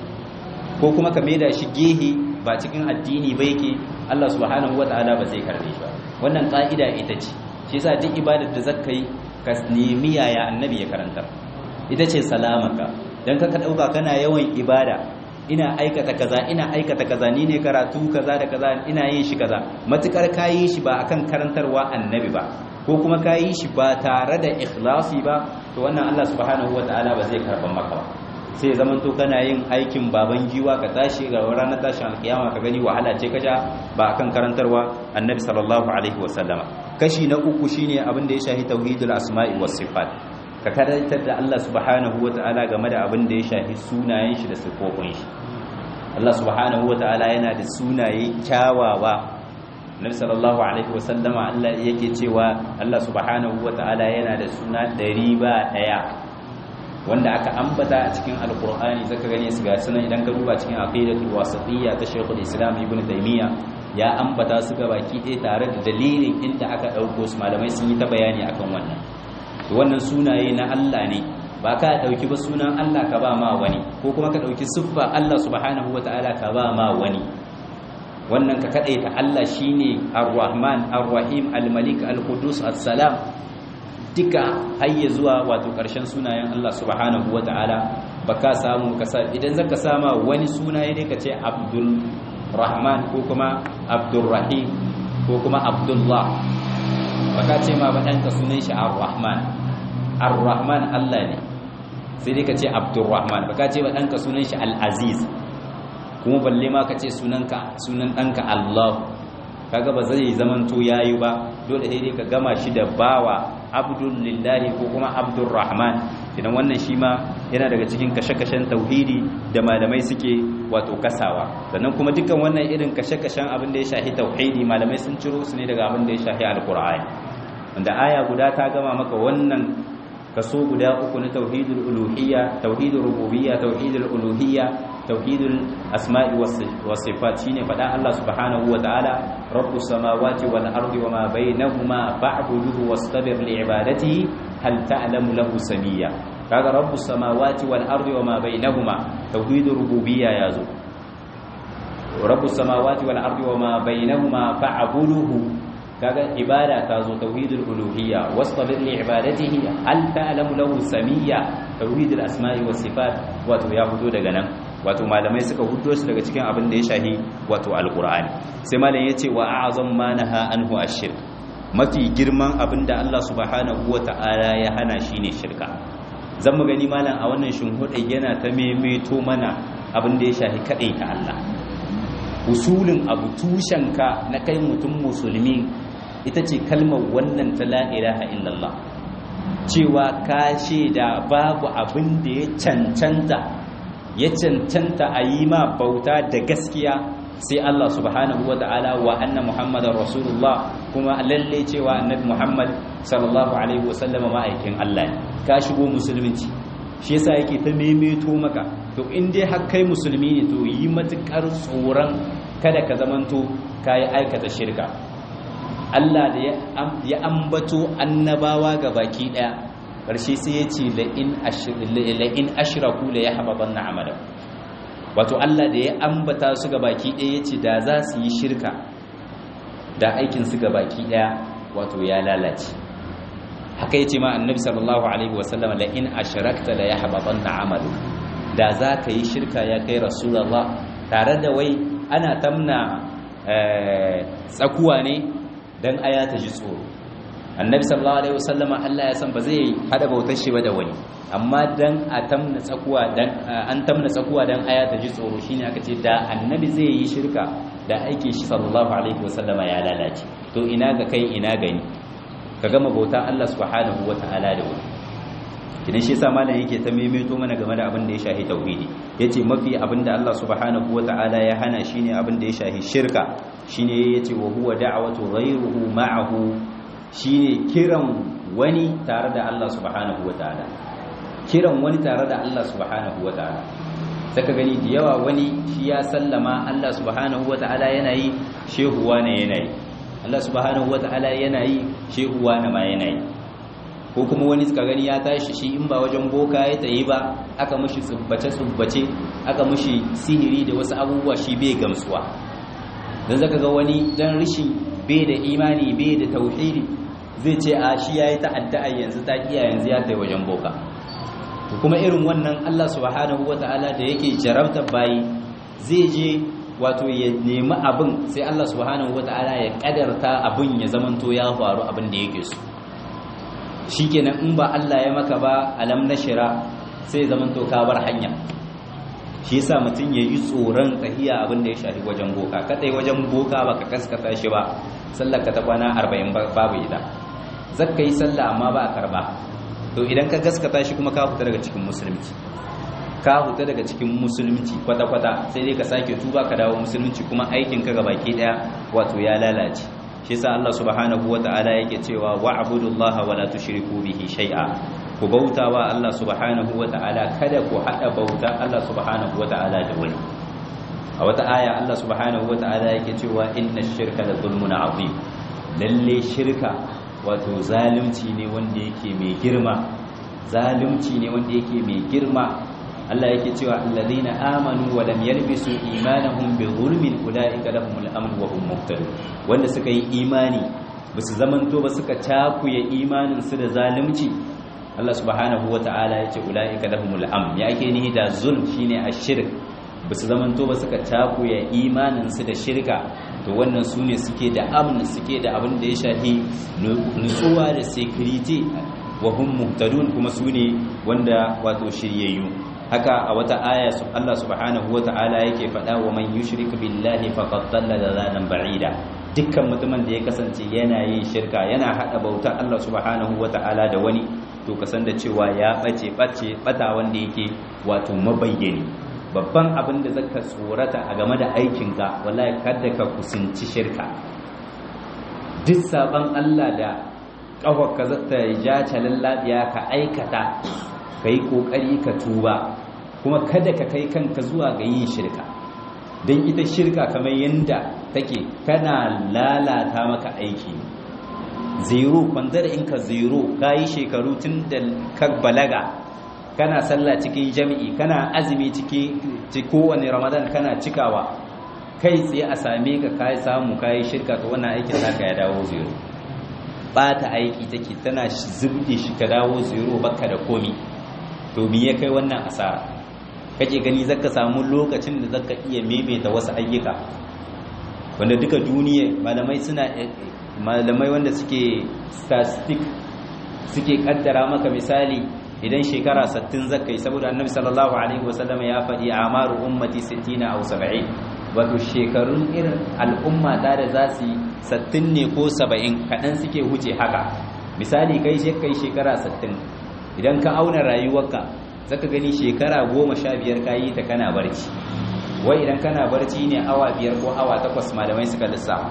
ko kuma ka maida shi gehe ba cikin addini ba yake Allah subhanahu wataala ba zai karbe shi ba wannan ka'ida ita ce shi yasa duk ibadar da zaka yi ka nemi yaya annabi ya karantar ita ce salamaka don kaka ɗauka kana yawan ibada ina aikata kaza ina aikata kaza ni ne karatu kaza da kaza ina yin shi kaza matukar ka yi shi ba akan karantarwa annabi ba ko kuma ka yi shi ba tare da ikhlasi ba to wannan Allah subhanahu wataala ba zai karban maka ba sai zaman to kana yin aikin baban giwa ka tashi ga ranar tashin alkiyama ka gani wahala ce kaja ba akan karantarwa annabi sallallahu alaihi wasallama kashi na uku shine abin da ya shahi tauhidul asma'i was sifat ka karantar da Allah subhanahu wata'ala game da abin da ya shafi sunayen shi da sifofin shi Allah subhanahu wata'ala yana da sunaye kyawawa Nabi sallallahu alaihi wasallama Allah yake cewa Allah subhanahu wata'ala yana da suna ɗari ba ɗaya wanda aka ambata a cikin alkur'ani zaka gane su ga sunan idan ka duba cikin aqidatul wasatiyya ta Sheikhul Islam Ibn Taymiyyah ya ambata su ga baki ɗaya tare da dalilin inda aka ɗauko su malamai sun yi ta bayani akan wannan wannan sunaye na Allah ne ba ka dauki ba sunan Allah ka ba ma wani ko kuma ka dauki siffa Allah subhanahu wataala ka ba ma wani wannan ka kadaita Allah shine Ar-Rahman Ar-Rahim Al-Malik Al-Qudus As-Salam duka hayya zuwa wato karshen sunayen Allah subhanahu wataala baka samu ka idan zaka sama wani sunaye ne ka ce Abdul Rahman ko kuma Abdul Rahim ko kuma Abdullah baka ce ma ba ɗanka sunan shi ar-rahman ar-rahman Allah ne sai dai ka ce abdurrahman baka ce ba ɗanka sunan shi al-aziz kuma balle ma ka ce sunanka sunan ɗanka Allah kaga ba zai zaman to yayi ba dole sai dai ka gama shi da bawa abdullahi ko kuma abdurrahman idan wannan shi ma yana daga cikin kashe-kashen tauhidi da malamai suke wato kasawa sannan kuma dukkan wannan irin kashe-kashen abin da ya shahi tauhidi malamai sun ciro su ne daga abin da ya shahi alkur'ani wanda aya guda ta gama maka wannan kaso guda uku na tauhidul uluhiyya tauhidul rububiyya tauhidul uluhiyya tauhidul asma'i was sifat shine fada Allah subhanahu wa ta'ala rabbus samawati wal ardi wama bainahuma fa'buduhu wastabir li ibadatihi hal ta'lamu lahu samiyya kaga rabbus samawati wal ardi wama bainahuma tauhidul rububiyya yazo rabbus samawati wal ardi wama bainahuma fa'buduhu kaga ibada ta zo tauhidul uluhiyya wastabir li ibadatihi hal ta'lamu lahu samiyya tauhidul asma'i was sifat wato ya fito daga nan wato malamai suka hudo su daga cikin abin da ya shahi wato alqur'ani sai malam yace wa a'zam ma naha anhu ash-shirk mafi girman abin da Allah subhanahu wata'ala ya hana shine shirka zan mu gani malam a wannan shinhuɗe yana ta maimaito mana abin da ya shahi kadai ta Allah usulin abu tushenka na kai mutum musulmi ita ce kalmar wannan ta la ilaha illallah cewa ka da babu abin da ya cancanta ya cancanta a yi ma bauta da gaskiya sai Allah subhanahu wa ta'ala wa anna muhammadar rasulullah kuma lalle cewa annabi muhammad sallallahu alaihi wasallam ma'aikin Allah ne ka shigo musulunci shi yasa yake ta maimaito maka to in dai har kai musulmi ne to yi matukar tsoron kada ka zamanto kayi aikata shirka Allah da ya ambato annabawa ga baki daya karshe sai ya ce la'in ashiraku la ya haɓaɓan na amala wato Allah da ya ambata su ga baki ɗaya ya ce da za su yi shirka da aikinsu ga baki ɗaya wato ya lalace haka ya ce ma annabi sallallahu alaihi wasallam la'in ashirakta la ya haɓaɓan na amalu da za ka yi shirka ya kai rasulallah tare da wai ana tamna tsakuwa ne don aya ta ji tsoro annabi sallallahu alaihi wasallam Allah ya san ba zai hada bautar shi ba da wani amma dan a tamna tsakuwa dan an tamna tsakuwa dan aya ta ji tsoro shine aka ce da annabi zai yi shirka da aikin shi sallallahu alaihi wasallama ya lalace to ina ga kai ina gani ka gama bauta Allah subhanahu wataala da wani idan shi yasa malam yake ta maimaito mana game da abin da ya shahi tauhidi yace mafi abin da Allah subhanahu wataala ya hana shine abin da ya shahi shirka shine yace wa huwa da'watu ghayruhu ma'ahu shine kiran wani tare da Allah subhanahu wataala kiran wani tare da Allah subhanahu wataala saka gani da yawa wani shi ya sallama Allah subhanahu wataala yana yi shehuwa ne yana yi Allah subhanahu wataala yana yi shehuwa ne ma yana yi ko kuma wani suka gani ya tashi shi in ba wajen boka ya tayi ba aka mushi tsubbace tsubbace aka mushi sihiri da wasu abubuwa shi bai gamsuwa dan zaka ga wani dan rishin bai da imani bai da tauhidi zai ce a shi yayi ta'adda yanzu ta kiya yanzu ya tayi wajen boka to kuma irin wannan Allah subhanahu wataala da yake jarabta bayi zai je wato ya nemi abin sai Allah subhanahu wataala ya kadarta abin ya zamanto ya faru abin da yake so shikenan in ba Allah ya maka ba alam nashira sai zamanto ka bar hanya shi yasa mutum ya yi tsoron tahiya abin da ya shafi wajen boka kadai wajen boka baka kaskata shi ba sallar ka ta kwana 40 babu ita zakka yi sallah amma ba a karba to idan ka gaskata shi kuma ka fita daga cikin musulunci ka fita daga cikin musulunci kwata-kwata sai dai ka sake tuba ka dawo musulunci kuma aikin ka gabaki daya wato ya lalace shi yasa Allah subhanahu wata'ala yake cewa wa'budullaha wa la tushriku bihi shay'a ku bautawa Allah subhanahu wata'ala kada ku hada bauta Allah subhanahu wata'ala da wani a wata aya Allah subhanahu wata'ala yake cewa inna ash-shirka la zulmun 'azim lalle shirka wato zalunci ne wanda yake mai girma zalunci ne wanda yake mai girma Allah yake cewa alladhina amanu wa lam yalbisu imanahum bi zulmin ulaika lahumul amn wa hum muhtadun wanda suka yi imani basu zamanto ba suka takuye imanin su da zalunci Allah subhanahu wata'ala yace ulaika lahumul amn ya ake nihi da zulm shine ashirk basu zamanto ba suka takuye imanin su da shirka to wannan su ne suke da amn suke da abin da ya shafi nutsuwa da security wa hum muhtadun kuma su ne wanda wato shiryayyu haka a wata aya Allah subhanahu wata'ala yake faɗa wa man yushrik billahi faqad dalla dalalan ba'ida dukkan mutumin da ya kasance yana yin shirka yana hada bauta Allah subhanahu wata'ala da wani to kasan da cewa ya bace bace bata wanda yake wato mabayyani babban abin da zaka tsorata a game da aikinka wallahi kada ka kusanci shirka duk saban Allah da ka zata ja lallabiya ka aikata ka yi ƙoƙari ka tuba kuma kada ka kai kanka zuwa ga yin shirka don ita shirka kamar yadda take kana lalata maka aiki zero kwandar in ka zero ka yi shekaru tun da ka balaga kana sallah cikin jami'i kana azumi ciki kowane ramadan kana cikawa kai tsaye a same ka ka samu ka yi shirka ta wannan aikin naka ya dawo zero bata aiki take tana zubde shi ka dawo zero baka da komi to me ya kai wannan asara kake gani zaka samu lokacin da zaka iya maimaita wasu ayyuka wanda duka duniya malamai suna malamai wanda suke statistic suke kaddara maka misali idan shekara 60 zaka yi saboda annabi sallallahu alaihi wasallam ya faɗi amaru ummati 60 aw 70 wato shekarun irin al'umma da da za su yi 60 ne ko 70 kaɗan suke huce haka misali kai kai shekara 60 idan ka auna rayuwarka zaka gani shekara goma sha biyar ka yi ta kana barci wai idan kana barci ne awa biyar ko awa takwas malamai suka lissafa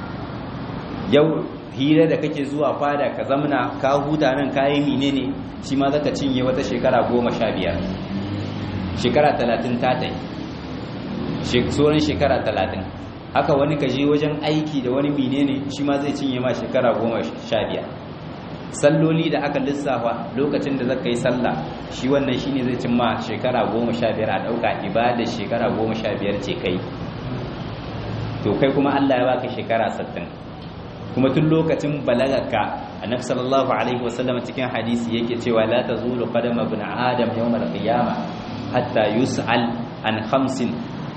yau hira da kake zuwa fada ka zamna ka huta nan ka yi mine ne shi ma zaka cinye wata shekara goma sha biyar shekara talatin ta ta yi sauran shekara talatin haka wani kaje wajen aiki da wani menene shi ma zai cinye ma shekara goma sha biyar salloli da aka lissafa lokacin da zaka yi sallah shi wannan shine zai cin ma shekara goma sha biyar a ɗauka ibada shekara goma sha biyar ce kai to kai kuma Allah ya baka shekara sattin kuma tun lokacin balagarka annabi sallallahu alaihi wasallam cikin hadisi yake cewa la tazulu qadama ibn adam yawm al-qiyamah hatta yus'al an khamsin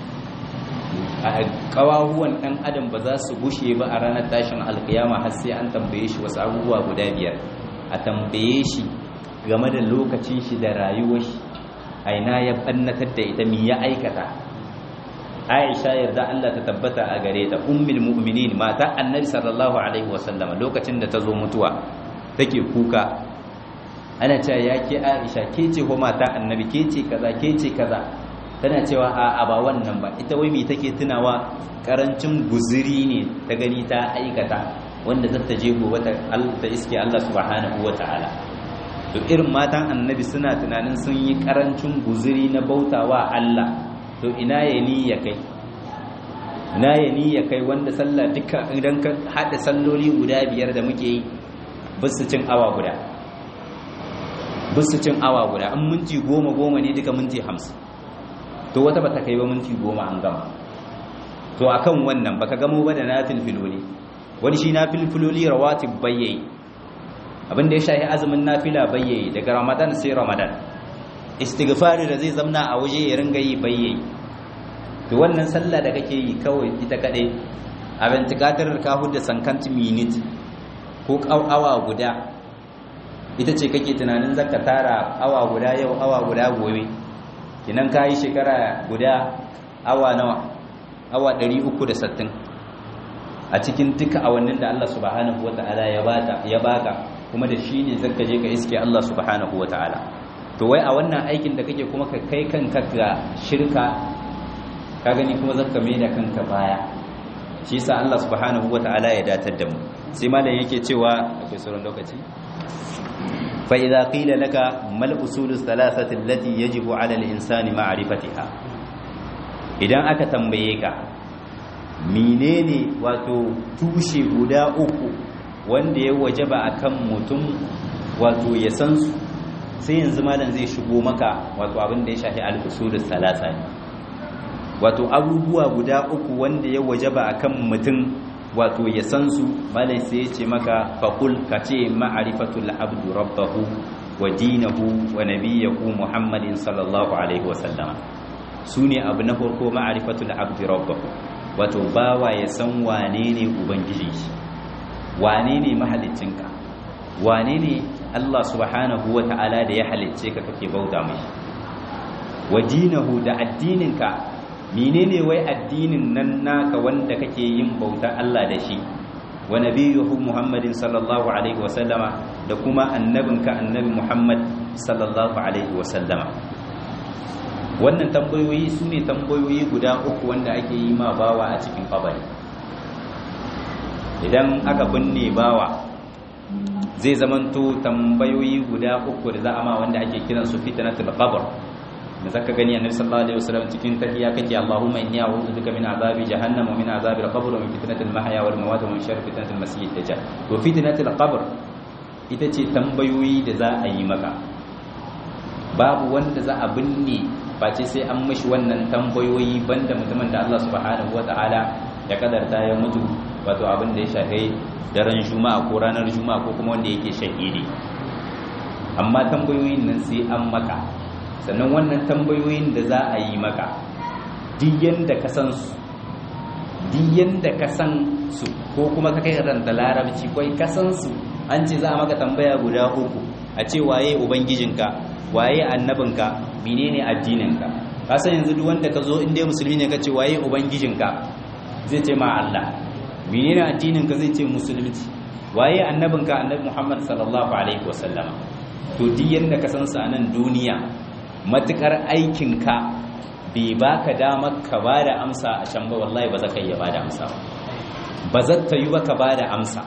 kawahuwan dan adam ba za su gushe ba a ranar tashin alkiyama har sai an tambaye shi wasu abubuwa guda biyar a tambaye shi game da lokacin shi da rayuwar shi aina ya bannatar da ita mi ya aikata Aisha yarda Allah ta tabbata a gare ta ummul mu'minin mata annabi sallallahu alaihi wasallama lokacin da ta zo mutuwa take kuka ana cewa ya ke Aisha ke ce ko mata annabi ke ce kaza ke ce kaza tana cewa a ba wannan ba ita wai me take tunawa karancin guzuri ne ta gani ta aikata wanda zata je gobe ta ta iske Allah subhanahu wataala to irin matan annabi suna tunanin sun yi karancin guzuri na bautawa Allah to ina ya ni ya kai ina ya ni ya kai wanda sallah duka idan ka hada salloli guda biyar da muke yi bisu cin awa guda bisu cin awa guda an minti goma goma ne duka minti hamsin to wata bata kai ba minti goma an gama to akan wannan baka gamo ba da nafil filoli wani shi nafil filoli rawatib bayyayi abinda ya shahi azumin nafila bayyayi daga ramadan sai ramadan istighfari da zai zamna a waje ya ringa yi bayyayi to wannan sallah da kake yi kawai ita kadai abin tikatar ka hudda sankanti minute ko awa guda ita ce kake tunanin zaka tara awa guda yau awa guda gobe kinan kayi shekara guda awa nawa awa 360 a cikin duka awannin da Allah subhanahu wata'ala ya bata ya baka kuma da shine zaka je ka iske Allah subhanahu wata'ala to wai a wannan aikin da kake kuma ka kai kanka ga shirka ka gani kuma zaka mai da kanka baya shi yasa Allah subhanahu wata'ala ya datar da mu sai malam yake cewa akwai sauran lokaci fa idza qila laka mal usulus thalathati allati yajibu ala al-insani ma'rifatiha idan aka tambaye ka menene wato tushe guda uku wanda ya wajaba akan mutum wato ya san su sai yanzu malam zai shigo maka wato abin da ya shafi al-usulus thalatha ne wato abubuwa guda uku wanda ya wajaba akan mutum wato ya san su malai sai ya ce maka faqul ka ce ma'rifatul abdu rabbahu wa dinahu wa nabiyahu muhammadin sallallahu alaihi wasallama sune abu na farko ma'rifatul abdu rabbahu wato bawa ya san wane ne ubangiji shi wane ne mahaliccinka wane ne Allah subhanahu wa ta'ala da ya halicce ka kake bauta mai wa dinahu da addininka menene wai addinin nan naka wanda kake yin bauta Allah da shi wa nabiyuhu Muhammadin sallallahu alaihi wa sallama da kuma annabinka annabi Muhammad sallallahu alaihi wa sallama wannan tambayoyi su ne tambayoyi guda uku wanda ake yi ma bawa a cikin kabari idan aka binne bawa zai zamanto tambayoyi guda uku da za a ma wanda ake kiransu fitnatul qabr da zaka gani annabi sallallahu alaihi wasallam cikin tahiyya kake Allahumma inni a'udhu bika min azabi jahannam wa min azabi al-qabr wa min fitnatil mahya wal mamat wa min sharri fitnatil masih ad-dajjal to fitnatil qabr ita ce tambayoyi da za a yi maka babu wanda za a binne face sai an mishi wannan tambayoyi banda mutumin da Allah subhanahu wataala ya kadarta ya mutu wato abin da ya shafe daren juma'a ko ranar juma'a ko kuma wanda yake shahidi amma tambayoyin nan sai an maka sannan wannan tambayoyin da za a yi maka diyan da ka san su diyan da ka san su ko kuma ka kai ranta larabci kai ka san su an ce za a maka tambaya guda uku a ce waye ubangijinka waye annabinka menene addininka ka san yanzu duk wanda ka zo inda musulmi ne ka ce waye ubangijinka zai ce ma Allah menene addininka zai ce musulunci waye annabinka annabi Muhammad sallallahu alaihi wasallama to diyan da ka san su a nan duniya matukar aikinka bai baka damar ka ba da amsa a can ba wallahi ba za ka iya ba da amsa ba ba za ta yi ba ka ba da amsa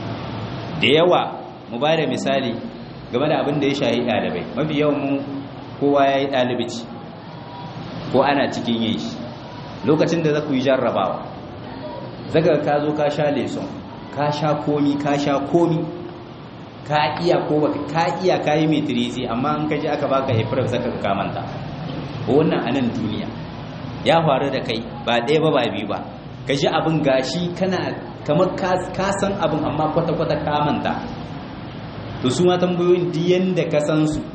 da yawa mu ba da misali game da abin da ya shahi ɗalibai mafi yawan mu kowa ya yi ɗalibici ko ana cikin yin shi lokacin da za ku yi jarrabawa zaga ka zo ka sha leson ka sha komi ka sha komi ka iya ko baka ka iya ka yi metirisi amma an kaji aka baka ifraf zaka ka manta wannan anan duniya ya faru da kai ba ɗaya ba ba biyu ba ka ji abin gashi kana kamar ka san abin amma kwata-kwata ka manta to su ma tambayoyin diyan da ka san su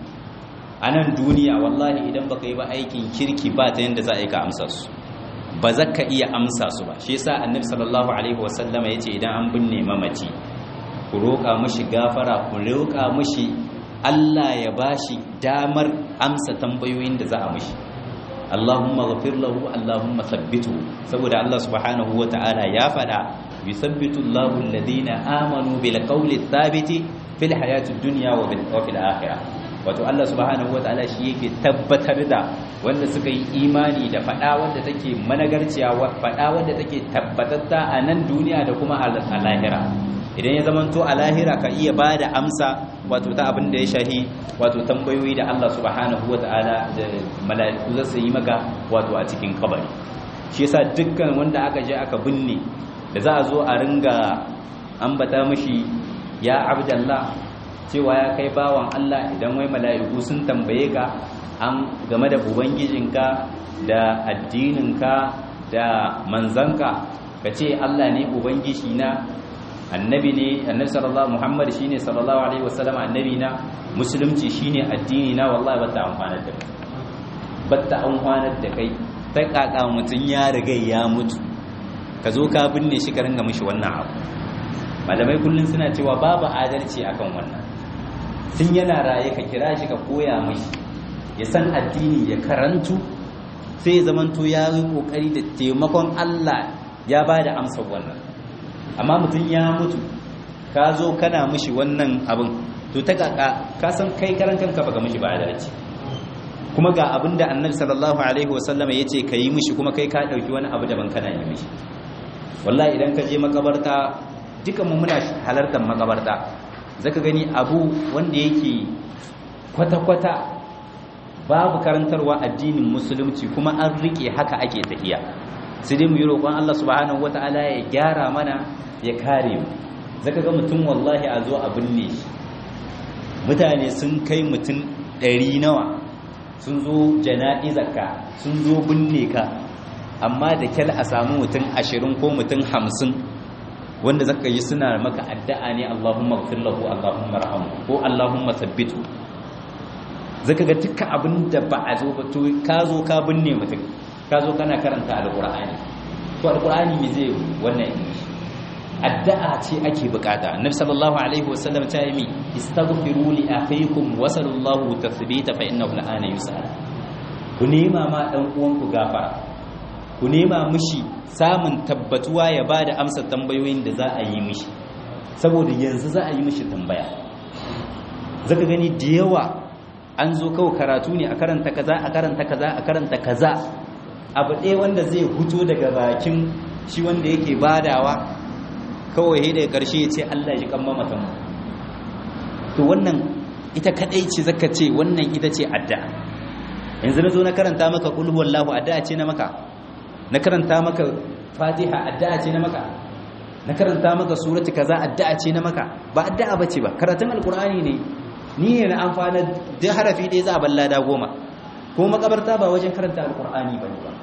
a nan duniya wallahi idan baka yi ba aikin kirki ba ta yadda za a yi ka amsa su ba za ka iya amsa su ba shi yasa annabi sallallahu alaihi wasallama yace idan an binne mamaci ku roƙa mushi gafara ku roƙa mushi Allah ya bashi damar amsa tambayoyin da za a mushi Allahumma ghafir lahu Allahumma thabbitu saboda Allah subhanahu wata'ala ya fada yuthabbitu Allahu alladhina amanu bil qawli thabiti fil hayatid dunya wa fil akhirah wato Allah subhanahu wataala shi yake tabbatar da wanda suka yi imani da fada wanda take managarciya fada wanda take tabbatatta a nan duniya da kuma a lahira idan ya zamanto a lahira ka iya bada amsa wato ta abin da ya shahi wato tambayoyi da Allah subhanahu wataala da mala'iku za su yi maka wato a cikin kabari shi yasa dukkan wanda aka je aka binne da za a zo a ringa ambata mishi ya abdallah cewa ya kai bawan Allah idan wai mala'iku sun tambaye ka an game da ubangijinka da addininka da manzanka ka ce Allah ne ubangiji na annabi ne annabi sallallahu muhammad shine sallallahu alaihi wasallam annabi na musulunci shine addini na wallahi bata amfanar da kai bata amfanar da kai ta kaka mutun ya riga ya mutu ka zo ka binne shi ka ringa mishi wannan abu malamai kullun suna cewa babu adalci akan wannan tun yana raye ka kira shi ka koya mashi ya san addini ya karantu sai zamanto ya yi kokari da taimakon Allah ya ba da amsar wannan amma mutum ya mutu ka zo kana mishi wannan abin to ta kaka ka san kai karan kanka baka mishi ba adalci kuma ga abin da annabi sallallahu alaihi wasallam ya ce ka yi mishi kuma kai ka dauki wani abu daban kana yi mishi wallahi idan ka je makabarta dukan mu muna halartar makabarta zaka gani abu wanda yake kwata-kwata babu karantarwa addinin musulunci kuma an rike haka ake tafiya sai dai mu yi roƙon Allah subhanahu wata'ala ya gyara mana ya kare mu zaka ga mutum wallahi a zo a binne shi mutane sun kai mutum ɗari nawa sun zo jana'izarka sun zo binne ka amma da kyal a samu mutum ashirin ko mutum hamsin wanda zaka yi suna maka addu'a ne Allahumma ighfir lahu Allahumma rahamu ko Allahumma sabbitu zaka ga dukkan abin da ba a zo ba to ka zo ka binne mutum ka zo kana karanta alqur'ani to alqur'ani me zai wannan shi addu'a ce ake bukata annabi sallallahu alaihi wasallam ta yi istaghfiru li akhikum wa sallallahu tathbita fa innahu al'ana yus'al ku nema ma dan uwanku gafara ku nema mishi samun tabbatuwa ya ba da amsa tambayoyin da za a yi mishi saboda yanzu za a yi mishi tambaya zaka gani da yawa an zo kawai karatu ne a karanta kaza a karanta kaza a karanta kaza abu ɗaya wanda zai huto daga bakin shi wanda yake badawa kawai he daga ƙarshe ya ce Allah ji kan mamatan to wannan ita kadai ce zaka ce wannan ita ce addu'a yanzu na zo na karanta maka qul huwallahu addu'a ce na maka na karanta maka fatiha addu'a ce na maka na karanta maka surati kaza addu'a ce na maka ba addu'a bace ba karatun alqur'ani ne ni ne na amfana da harafi ɗaya za a balla da goma ko makabarta ba wajen karanta alqur'ani bane ba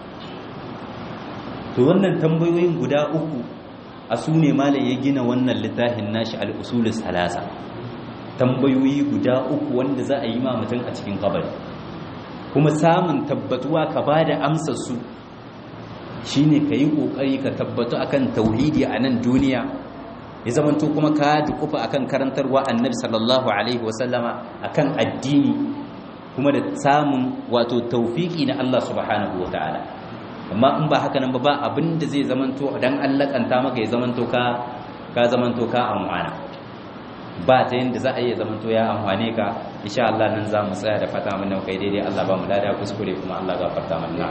to wannan tambayoyin guda uku a su ne malai ya gina wannan littafin nashi al-usulus salasa tambayoyi guda uku wanda za a yi ma mutum a cikin kabari kuma samun tabbatuwa ka bada amsar su shine ka yi ƙoƙari ka tabbatu akan tauhidi a nan duniya ya zamanto kuma ka dukufa akan karantarwa annabi sallallahu alaihi wasallama akan addini kuma da samun wato taufiki na Allah subhanahu ta'ala. amma in ba haka nan ba ba abinda zai zamanto dan Allah kanta maka ya zamanto ka ka zamanto ka amfana ba ta yanda za a yi zamanto ya amfane ka insha Allah nan za mu tsaya da fata mun kai daidai Allah ba mu lada kuskure kuma Allah gafarta mana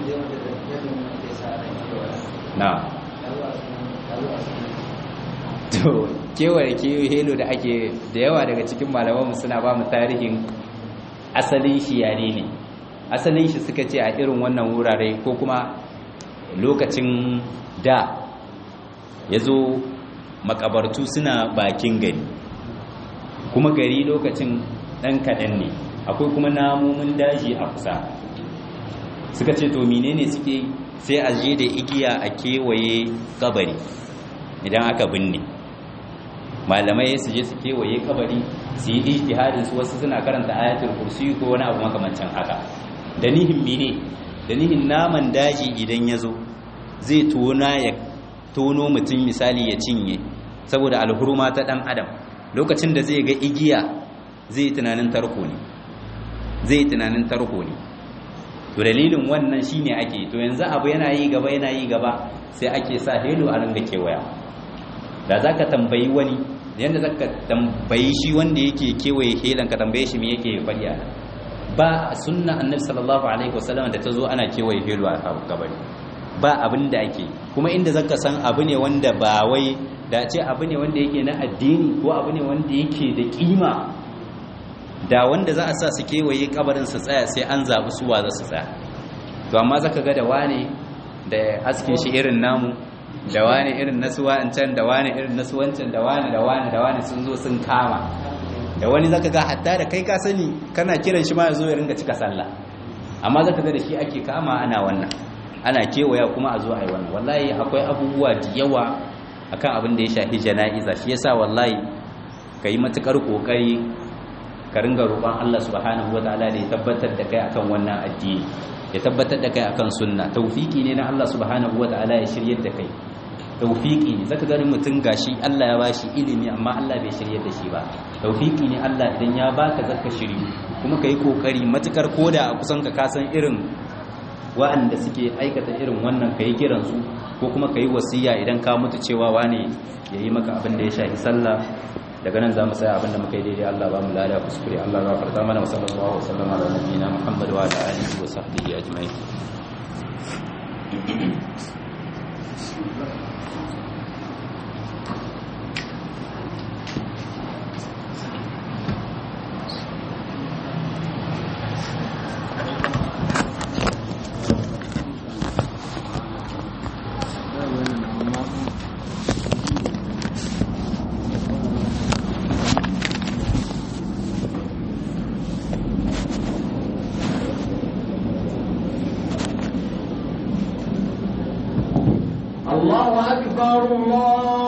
na to kewaye kewaye helo da ake da yawa daga cikin malamanmu suna ba mu tarihin asalin shi yare ne asalin shi suka ce a irin wannan wurare ko kuma lokacin da ya zo makabartu suna bakin gari kuma gari lokacin ɗan kaɗan ne akwai kuma namomin daji a kusa suka ce to menene suke sai a je da igiya a kewaye kabari idan aka binne malamai su je su kewaye kabari su yi ijtihadin su wasu suna karanta ayatul kursi ko wani abu makamancin haka da nihin mene da nihin naman daji idan ya zo zai tona ya tono mutum misali ya cinye saboda alhurma ta dan adam lokacin da zai ga igiya zai tunanin tarko ne zai tunanin tarko ne to dalilin wannan shine ake to yanzu abu yana yi gaba yana yi gaba sai ake sa helo a ringa kewaya da zaka tambayi wani yanda zaka tambayi shi wanda yake kewaye helan ka tambaye shi me yake faɗi a ba sunna annabi sallallahu alaihi wasallam da ta zo ana kewaye helo a kabari ba abin da ake kuma inda zaka san abu ne wanda ba wai da ce abu ne wanda yake na addini ko abu ne wanda yake da kima da wanda za a sa su kewaye kabarin su tsaya sai an zaɓi suwa za su tsaya to amma zaka ga da wane da askin shi irin namu da wane irin nasu wancan da wane irin nasu wancan da wane da wane da wane sun zo sun kama da wani zaka ga hatta da kai ka sani kana kiran shi ma ya zo ya ringa cika sallah amma zaka ga da shi ake kama ana wannan ana kewaya kuma a zo a yi wannan wallahi akwai abubuwa da yawa akan abin da ya shafi jana'iza shi yasa wallahi ka yi matukar kokari ka ringa roƙon Allah subhanahu wataala da ya tabbatar da kai akan wannan addini ya tabbatar da kai akan sunna tawfiki ne na Allah subhanahu wataala ya shiryar da kai tawfiki ne zaka gani mutum gashi Allah ya bashi ilimi amma Allah bai shiryar da shi ba tawfiki ne Allah idan ya baka zaka shiri kuma kai kokari matukar koda a kusan ka kasan irin wa'anda suke aikata irin wannan kai kiran su ko kuma kai wasiya idan ka mutu cewa wane yayi maka abin da ya shafi sallah daga nan zamu tsaya abin da muka yi daidai Allah ba mu lada kuskure Allah ya farta mana wa sallallahu alaihi wa sallam ala nabiyina Muhammad wa ala alihi wa sahbihi ajma'in الله أكبر الله